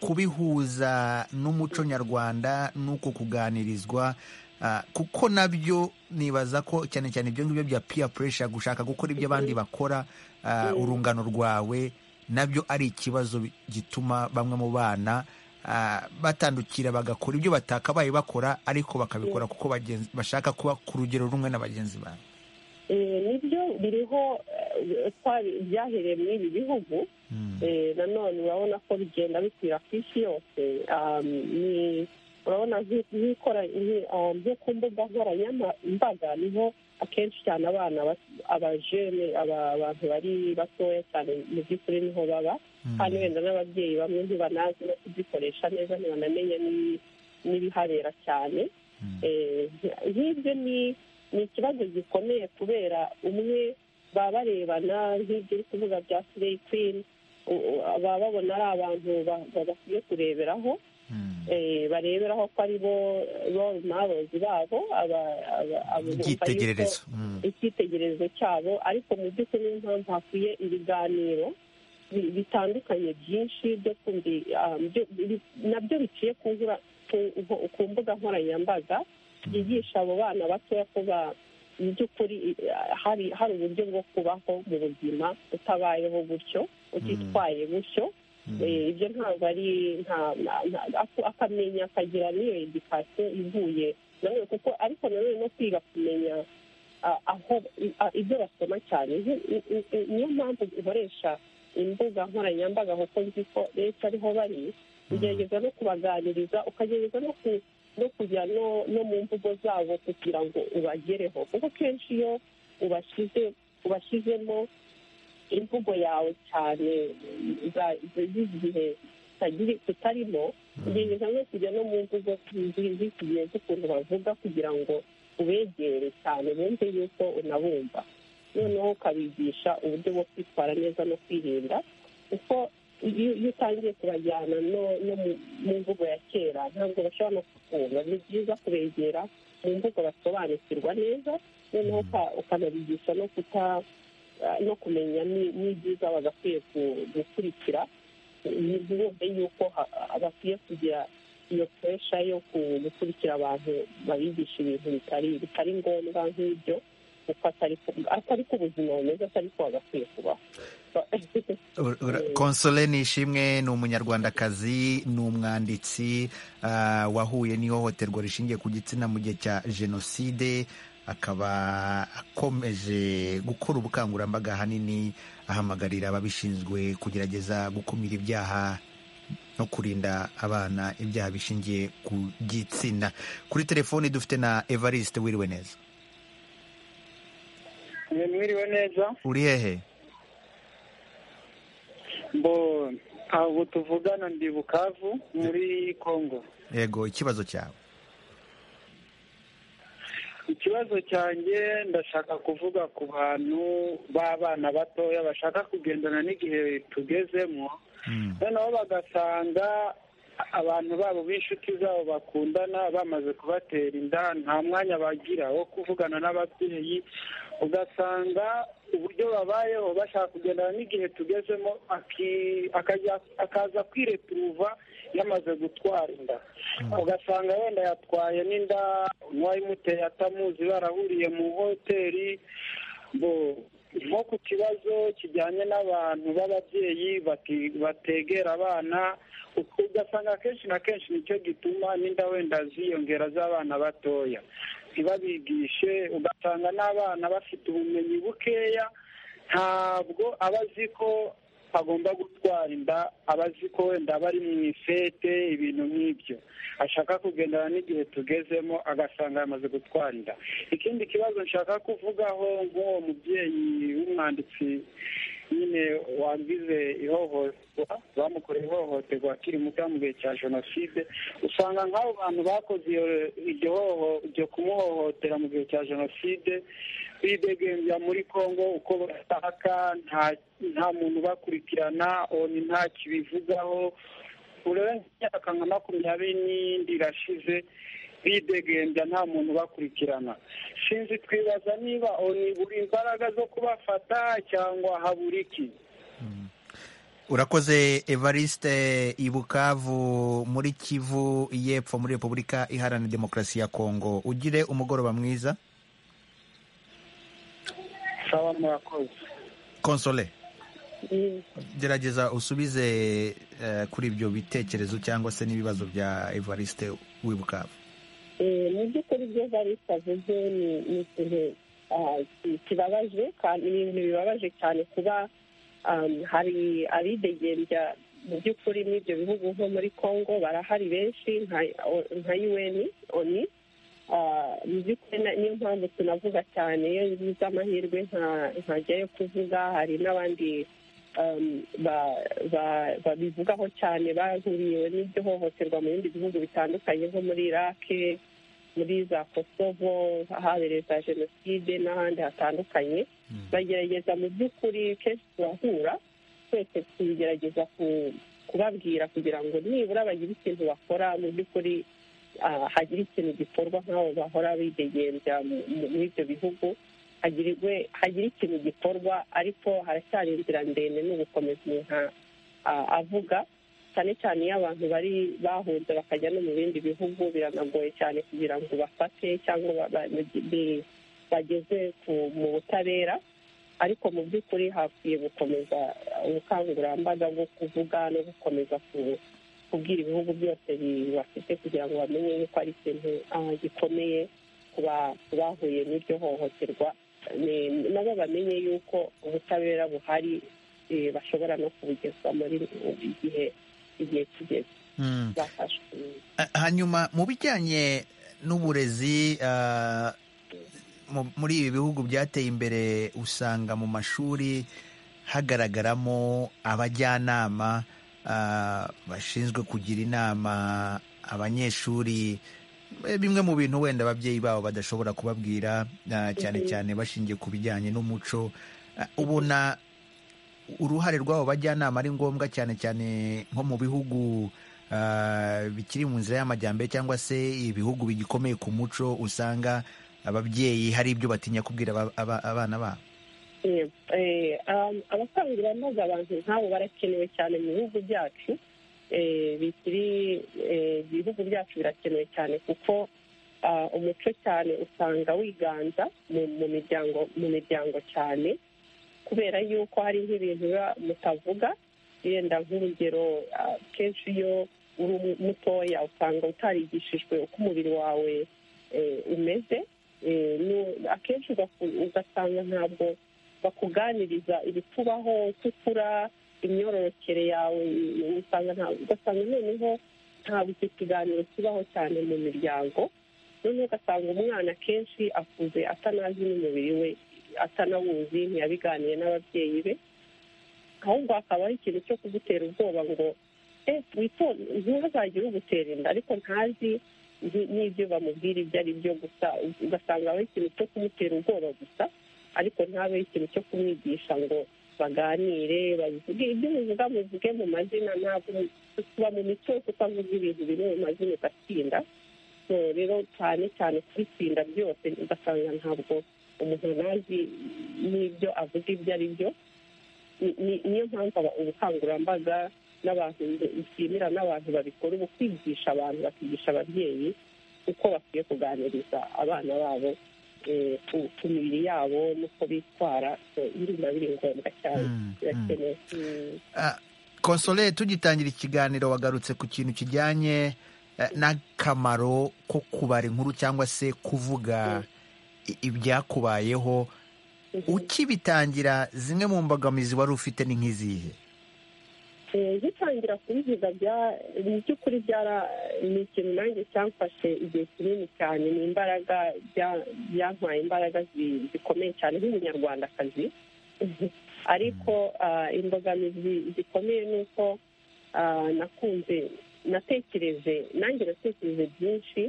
kubihuza n'umuco nyarwanda n'uko kuganirizwa kuko nabyo nibaza ko cyane cyane ibyo ngibyo bya peer pressure gushaka gukora ibyo abandi bakora urungano rwawe nabyo ari ikibazo gituma bamwe mu bana batandukira bagakora ibyo batakabaye bakora ariko bakabikora kuko bashaka kuba ku rugero rumwe na bagenzi babo nibyo biriho byahereye muri ibi bihugu nanone urabona ko bigenda bikwira ku isi yose ni urabona nko ku mbuga nkoranyambaga niho akenshi cyane abana abajene abantu bari batoya cyane mu by'ukuri niho baba kandi wenda n'ababyeyi bamwe ntibanazi no kuzikoresha neza ntibanamenye n'ibihabera cyane nk'ibyo ni ikibazo gikomeye kubera umwe baba barebana nk'ibyo uri kuvuga bya sireyi kwini baba babona ari abantu bakwiye kureberaho bareberaho ko ari bo role models babo icyitegererezo cyabo ariko mu by'ukuri niyo mpamvu hakwiye ibiganiro bitandukanye byinshi byo nabyo biciye ku mbuga nkoranyambaga byigisha abo bana batoya ko mu by'ukuri hari uburyo bwo kubaho mu buzima utabayeho gutyo utitwaye gutyo ibyo ntabwo ari akamenya akagira n'iyo edikasiyo ivuye nanone kuko ariko nanone no kwiga kumenya aho ibyo basoma cyane niyo mpamvu dukoresha imbuga nkoranyambaga kuko nzi ko leta ariho bari ugerageza no kubaganiriza ukagerageza no kujya no mu mvugo zabo kugira ngo ubagereho kuko kenshi iyo ubashyizemo imvugo yawe cyane z'igihe tutarimo ugerageza no kujya no mu mvugo z'iki gihe z'ukuntu bavuga kugira ngo ubegere cyane bumve yuko unabumva noneho ukabigisha uburyo bwo kwitwara neza no kwirinda kuko iyo utangiye kubajyana no mu mvugo ya kera ntabwo bashobora no kukumva ni byiza kubegera mu mvugo basobanukirwa neza noneho ukanabigisha no kuta no kumenya n'ibyiza bagakwiye gukurikira ntibumve yuko bakwiye kugira iyo puresha yo gukurikira abantu babigisha ibintu bitari ngombwa nk'ibyo atari ko ubuzima bumeze atari ko bagakwiye kubaho konsole nishimwe ni umunyarwandakazi ni umwanditsi wahuye n'ihohoterwa rishingiye ku gitsina mu gihe cya jenoside akaba akomeje gukora ubukangurambaga ahanini ahamagarira ababishinzwe kugerageza gukumira ibyaha no kurinda abana ibyaha bishingiye ku gitsina kuri telefoni dufite na evariste wiriwe neza mwiriwe neza uri hehe mbo ntabwo tuvugana ndi bukavu muri kongo yego ikibazo cyawe ikibazo cyanjye ndashaka kuvuga ku bantu b'abana batoya bashaka kugendana n'igihe tugezemo noneho bagasanga abantu babo b'inshuti zabo bakundana bamaze kubatera inda nta mwanya bagira wo kuvugana n'ababyeyi ugasanga uburyo babayeho bashaka kugendana n'igihe tugezemo aki- akajya- akaza kwireturuva yamaze gutwara inda ugasanga wenda yatwaye n'inda n'uwayimuteye atamuzi barahuriye mu hoteli bo- nko ku kibazo kijyanye n'abantu b'ababyeyi bati- bategera abana ugasanga akenshi na kenshi nicyo gituma n'inda wenda ziyongera z'abana batoya ntibabigishe ugasanga n'abana bafite ubumenyi bukeya ntabwo aba azi ko agomba gutwara inda aba azi ko wenda aba ari mu ifete ibintu nk'ibyo ashaka kugendana n'igihe tugezemo agasanga yamaze gutwara inda ikindi kibazo nshaka kuvugaho nk'uwo mubyeyi w'umwanditsi nyine wagize ihohoterwa bamukoreye ihohoterwa akiri muto mu gihe cya jenoside usanga nk'abo bantu bakoze iyo- iryo hoho- iryo kumuhohotera mu gihe cya jenoside bidegembya muri congo uko bashaka nta nta muntu ubakurikirana oni nta kibivugaho urenze imyaka nka makumyabiri n'indi irashize bidegembya nta muntu ubakurikirana sinzi twibaza niba oni buri imbaraga zo kubafata cyangwa habura iki urakoze evariste ibukavu muri kivu y'epfo muri repubulika iharanira demokarasi ya kongo ugire umugoroba mwiza sawa murakoze konsole gerageza usubize eh, kuri ibyo bitekerezo cyangwa se n'ibibazo bya evariste w'ibukavu mu by'ukuri ibyo barisa avuze ni ni ikintu ah, ki- kibabaje kandi ni ibintu bibabaje cyane kuba um, hari abidegembya mu by'ukuri n'ibyo bihugu nko muri congo barahari benshi nka- o- nka un oni Ah, mu by'ukuri na- niyo mpamvu tunavuga cyane iyo ngize amahirwe nta- ntajyayo kuvuga hari n'abandi um, ba- ba- babivugaho cyane bahuriwe n'iryo hohoterwa mu bindi bihugu bitandukanye nko muri irake muri za kosovo ahabereye za jenoside n'ahandi hatandukanye bagerageza mu by'ukuri kenshi turahura twese tugerageza ku- kubabwira kugira ngo nibura bagire ikintu bakora mu by'ukuri ah, hagire ikintu gikorwa nk'abo bahora bidegembya mu- mu- muri ibyo bihugu hagirwe hagire ikintu gikorwa ariko haracyari inzira ndende ni ugukomeza umuntu ah, avuga cyane cyane iyo abantu bari bahunze bakajya no mu bindi bihugu biranagoye cyane kugira ngo bafate cyangwa ba- ba- bi- bageze ku- mu butabera ariko mu by'ukuri hakwiye gukomeza ubukangurambaga bwo kuvuga no gukomeza ku- kubwira ibihugu byose bibafite kugira ngo bamenye yuko ari ikintu ah, gikomeye ku ba- ku bahuye n'iryo hohoterwa Ni- nabo bamenye yuko ubutabera buhari eh, bashobora no kubugezwa muri igihe igihe kigeze Mm. bafashwe Ah, hanyuma mu bijyanye n'uburezi ah, mu- muri ibi bihugu byateye imbere usanga mu mashuri hagaragaramo abajyanama ah, bashinzwe kugira inama abanyeshuri Eh, bimwe mu bintu wenda ababyeyi babo badashobora kubabwira ah, cyane Mhm. cyane bashingiye ku bijyanye n'umuco Ah, ubona uruhare rw'abo bajyanama ari ngombwa cyane cyane nko mu bihugu ah, bikiri mu nzira y'amajyambere cyangwa se ibihugu bigikomeye ku muco usanga ababyeyi hari ibyo batinya kubwira aba- aba- abana babo Eh, eh, um, abakangurambaga abantu nk'abo barakenewe cyane mu bihugu byacu eh, bikiri eh, ibihugu byacu birakenewe cyane kuko ah, umuco cyane usanga wiganza mu mu miryango mu miryango cyane kubera yuko hari nk'ibintu biba mutavuga yenda nk'urugero ah, kenshi iyo uri mutoya usanga utarigishijwe uko umubiri wawe eh, umeze Eh, nu- akenshi ugaku- ugasanga ntabwo bakuganiriza ibikubaho uko ukura imyororokere yawe usanga nta- ugasanga noneho ntabwo icyo kiganiro kibaho cyane mu miryango noneho ugasanga umwana akenshi akuze atanazi n'umubiri we atanawuzi ntiyabiganiye n'ababyeyi be ahubwo hakabaho ikintu cyo kugutera ubwoba ngo eh witonde ntihazagire ugutera inda ariko ntazi n'ibyo bamubwira ibyo ari byo gusa ugasanga habaho ikintu cyo kumutera ubwoba gusa ariko ntabeho ikintu cyo kumwigisha ngo baganire babivuge ibyo bivuga muvuge mu mazina ntabwo tuba mu mico yo kutavuga ibintu biri mu mazina ugatsinda so rero cyane cyane kubitsinda byose ugasanga ntabwo umuntu ntazi n'ibyo avuga ibyo ari byo ni- ni- niyo mpamvu aba- ubukangurambaga n'abantu bishimira n'abantu babikora ubu kwigisha abantu bakigisha ababyeyi uko bakwiye kuganiriza abana babo eh, ku- ku mibiri yabo n'uko bitwara so biri biba biri ngombwa cyane birakenewe Mm. konsole tugitangira ikiganiro wagarutse ku kintu kijyanye eh, n'akamaro ko kubara inkuru cyangwa se kuvuga i- ibyakubayeho ukibitangira zimwe mu mbogamizi wari ufite ni nk'izihe Eh, ngitangira kubivuga bya mu by'ukuri byara ni ikintu nanjye cyamfashe igihe kinini cyane ni imbaraga bya- byantwaye imbaraga zi- zikomeye cyane nk'umunyarwandakazi ariko ah, imbogamizi zikomeye ni uko ah, nakunze natekereje nanjye natekereje byinshi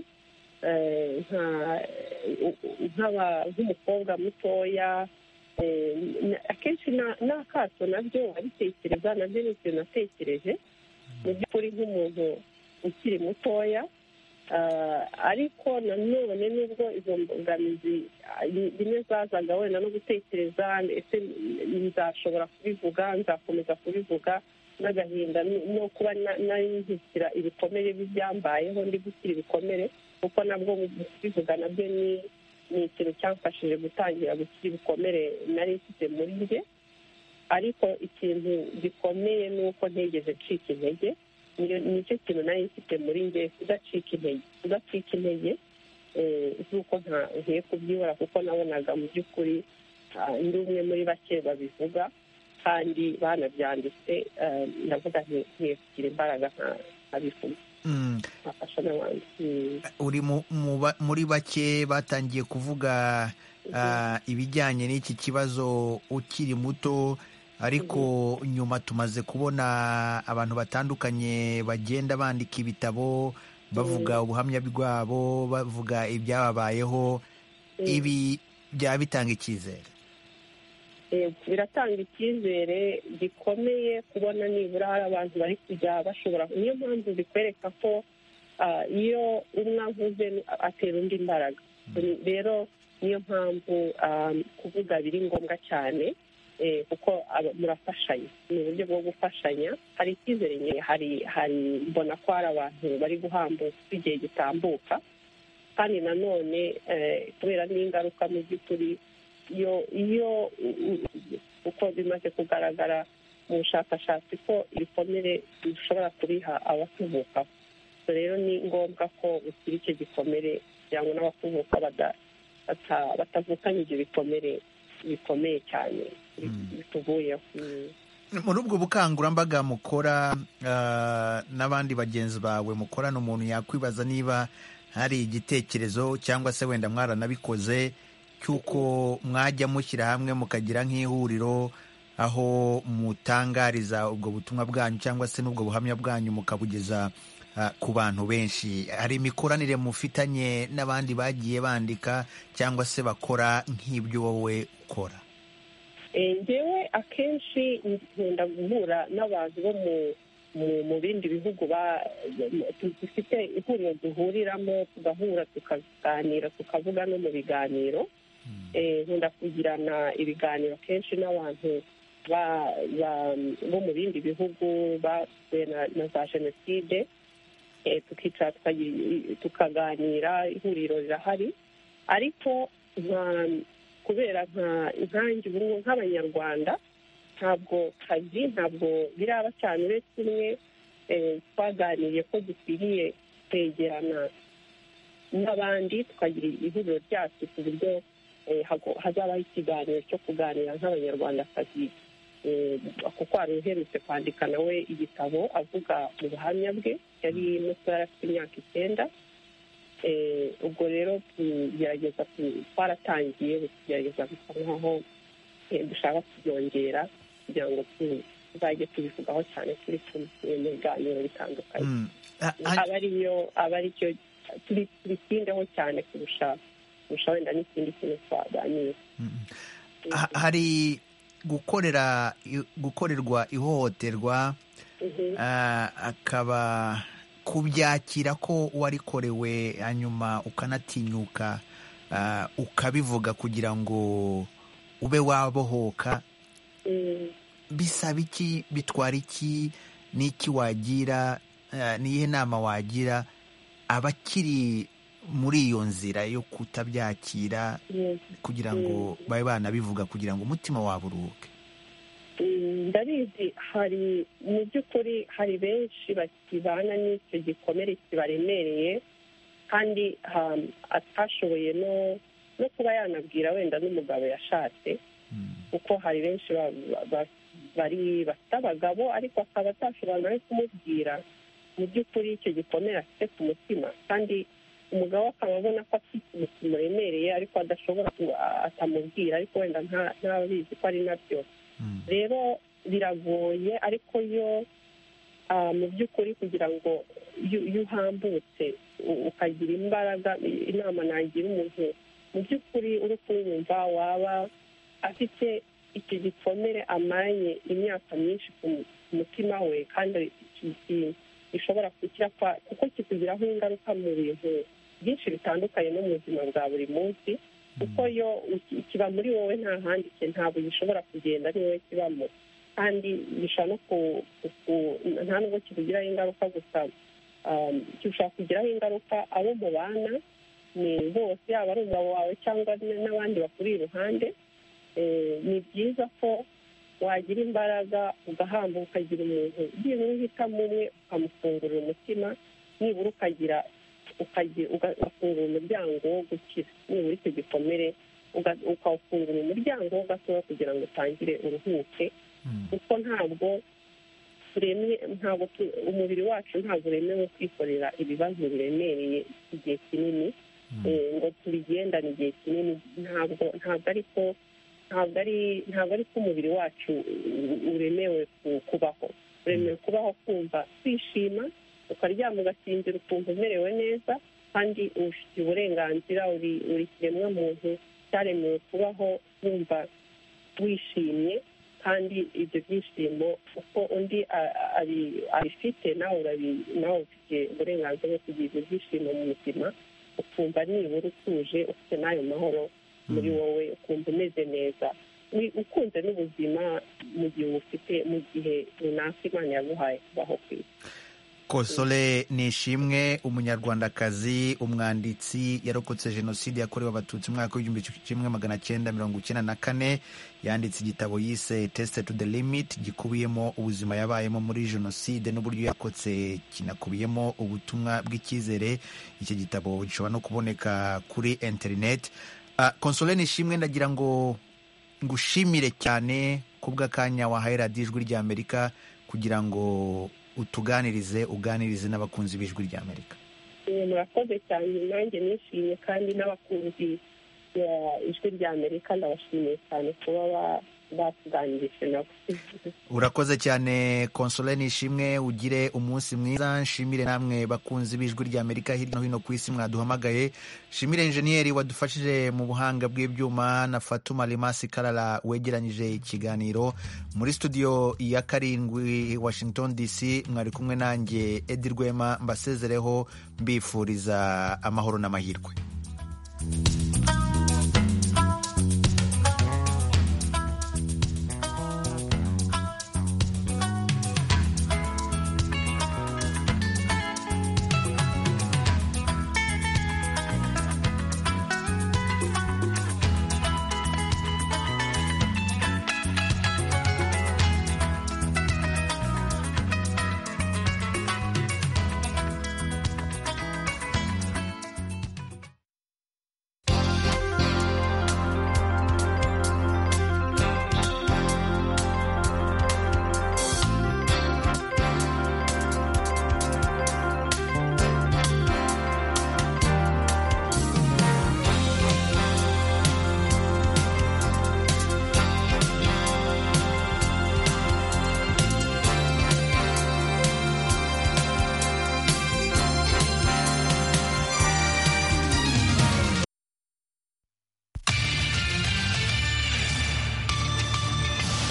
eh, nka- nk'aba- nk'umukobwa mutoya Eh, na- akenshi na- n'akato nabyo abitekereza nabyo ni ikintu natekereje mu by'ukuri nk'umuntu ukiri mutoya Ah, ariko nanone nubwo izo mbogamizi ah, ni- rimwe zazaga wenda no gutekereza ndetse nzashobora kubivuga nzakomeza kubivuga n'agahinda ni- no kuba na- nari nzikira ibikomere by'ibyambayeho ndi gukira ibikomere kuko nabwo mu kubivuga nabyo ni ni ikintu cyamfashije gutangira gukira ibikomere nari mfite muri njye ariko ikintu gikomeye ni uko ntigeze ncika intege niyo nicyo kintu nari mfite muri njye kudacika intege kudacika intege eh, z'uko nta nkwiye kubyibura kuko nabonaga mu by'ukuri ah, ndi umwe muri bake babivuga kandi banabyanditse eh, ndavuga nti nkwiye kugira imbaraga nka- nkabivuga Mm, nkafasha n'abandi Mm. uri mu- mu ba- muri bake batangiye kuvuga ah, ibijyanye n'iki kibazo ukiri muto ariko nyuma tumaze kubona abantu batandukanye bagenda bandika ibitabo bavuga ubuhamya bwabo bavuga ibyababayeho ibi byaba bitanga icyizere Eh, biratanga icyizere gikomeye kubona nibura hari abantu bari kujya bashobora niyo mpamvu bikwereka ko ah, iyo umwe avuze atera undi imbaraga rero niyo mpamvu ah, kuvuga biri ngombwa cyane eh, kuko aba- murafashanya ni uburyo bwo gufashanya hari icyizere nke, hari hari mbona ko hari abantu bari guhambuka uko igihe gitambuka kandi nanone eh, kubera n'ingaruka mu by'ukuri iyo iyo u- u- uko bimaze kugaragara mu bushakashatsi ko ibikomere dushobora kubiha abatuvukaho So rero ni ngombwa ko ukira icyo gikomere kugira ngo n'abakuvuka bada- bata- batavukana ibyo bikomere bikomeye cyane bituvuyeho Mm. muri ubwo bukangurambaga mukora ah, n'abandi bagenzi bawe mukorana umuntu yakwibaza niba hari igitekerezo cyangwa se wenda mwaranabikoze cy'uko mwajya mushyira hamwe mukagira nk'ihuriro aho mutangariza ubwo butumwa bwanyu cyangwa se n'ubwo buhamya bwanyu mukabugeza ah, ku bantu benshi hari imikoranire mufitanye n'abandi bagiye bandika cyangwa se bakora nk'ibyo wowe ukora Eh, njyewe akenshi nkunda guhura n'abantu bo mu mu- mu bindi bihugu ba- tu- dufite ihuriro duhuriramo tugahura tukaganira tukavuga no mu biganiro Eh, nkunda kugirana ibiganiro kenshi n'abantu ba- ba- bo mu bindi bihugu basuye na na za jenoside Eh, tukicara tukagira- tukaganira ihuriro rirahari ariko nka kubera nka inkangi ubu nk'abanyarwanda ntabwo kazi ntabwo biraba cyane uretse umwe eh, twaganiriye ko dukwiriye kwegerana n'abandi tukagira ihuriro ryacu ku buryo eh, hago- hazabaho ikiganiro cyo kuganira nk'abanyarwandakazi Eh, kuko hari uherutse kwandika nawe igitabo avuga mu buhamya bwe yari mutoya afite imyaka icyenda Eh, ubwo rero tugerageza ku- twaratangiye ubu tugerageza gusa nkaho eh, dushaka kubyongera kugira ngo tu- tuzajye tubivugaho cyane turi kumwe mu biganiro bitandukanye Mm. Ah, ah, aba ariyo aba aricyo tubitindeho cyane kurusha kurusha wenda n'ikindi kintu twaganira hari gukorera gukorerwa ihohoterwa akaba kubyakira ko warikorewe hanyuma ukanatinyuka ukabivuga kugira ngo ube wabohoka bisaba iki bitwara iki n'iki wagira n'iyihe nama wagira abakiri muri iyo nzira yo kutabyakira kugira ngo babe banabivuga kugira ngo umutima wabo uruhuke ndabizi hari mu by'ukuri hari benshi bakibana n'icyo gikomere kibaremereye kandi atashoboye no kuba yanabwira wenda n'umugabo yashatse kuko hari benshi bari bafite abagabo ariko akaba atashobora no kumubwira mu by'ukuri icyo gikomere afite ku mutima kandi umugabo akaba abona ko afite ikintu kimuremereye ariko adashobora atamubwira ariko wenda ntabizi ko ari nabyo rero biragoye ariko yo mu by'ukuri kugira ngo iyo uhambutse ukagira imbaraga inama nagira umuntu mu by'ukuri uri kumwumva waba afite icyo gikomere amaranye imyaka myinshi ku mutima we kandi gishobora kuko kikugiraho ingaruka mu bintu byinshi bitandukanye no mu buzima bwa buri munsi kuko yo kiba muri wowe nta handi ntabwo gishobora kugenda ari wowe kibamo kandi gishobora no nta nubwo kikugiraho ingaruka gusa gishobora kugiraho ingaruka abo mubana ni bose yaba ari umugabo wawe cyangwa n'abandi bakuri iruhande ni byiza ko wagira imbaraga ugahambuka ukagira umuntu nibura uhitamo umwe ukamufungurira umutima nibura ukagira ugafungura umuryango wo gukira nibura icyo gikomere ukawufungura umuryango wo gatoya kugira ngo utangire uruhuke kuko ntabwo ntabwo umubiri wacu ntabwo uremewe kwikorera ibibazo biremereye igihe kinini ngo tubigendane igihe kinini ntabwo ntabwo ariko ntabwo ari ntabwo ari ko umubiri wacu uremewe kubaho uremewe kubaho kumva kwishima ukaryama ugasinzira ukumva umerewe neza kandi ubifitiye uburenganzira uri kiremwa muntu cyaremewe kubaho wumva wishimye kandi ibyo byishimo uko undi abifite nawe nawe ufite uburenganzira bwo kugira ibyo byishimo mu buzima ukumva nibura utuje ufite n'ayo mahoro muri wowe ukumva umeze neza ukunze n'ubuzima mu gihe ufite mu gihe runaka imana yaguhaye kubaho ku isi kosole nishimwe umunyarwandakazi umwanditsi yarokotse jenoside yakorewe abatutsi umwaka w'igihumbi kimwe magana cyenda mirongo icyenda na kane yanditse igitabo yise tesite tu de limiti gikubiyemo ubuzima yabayemo muri jenoside n'uburyo yakotse kinakubiyemo ubutumwa bw'icyizere iki gitabo gishobora no kuboneka kuri interineti konsole nishimwe ndagira ngo ngushimire cyane kubw'akanya wahaye radiyo ijwi ry'amerika kugira ngo utuganirize uganirize n'abakunzi b'ijwi ry'amerika murakoze cyane nanjye nishimye kandi n'abakunzi ijwi ry'amerika ndabashimiye cyane kuba batuganirije nabo urakoze cyane konsole nishimwe ugire umunsi mwiza nshimire namwe bakunzi b'ijwi ry'amerika hirya no hino ku isi mwaduhamagaye nshimire injeniyeri wadufashije mu buhanga bw'ibyuma na fatuma rimasi karara wegeranyije ikiganiro muri studio ya karindwi washington dc mwari kumwe nanjye edi rwema mbasezereho mbifuriza amahoro n'amahirwe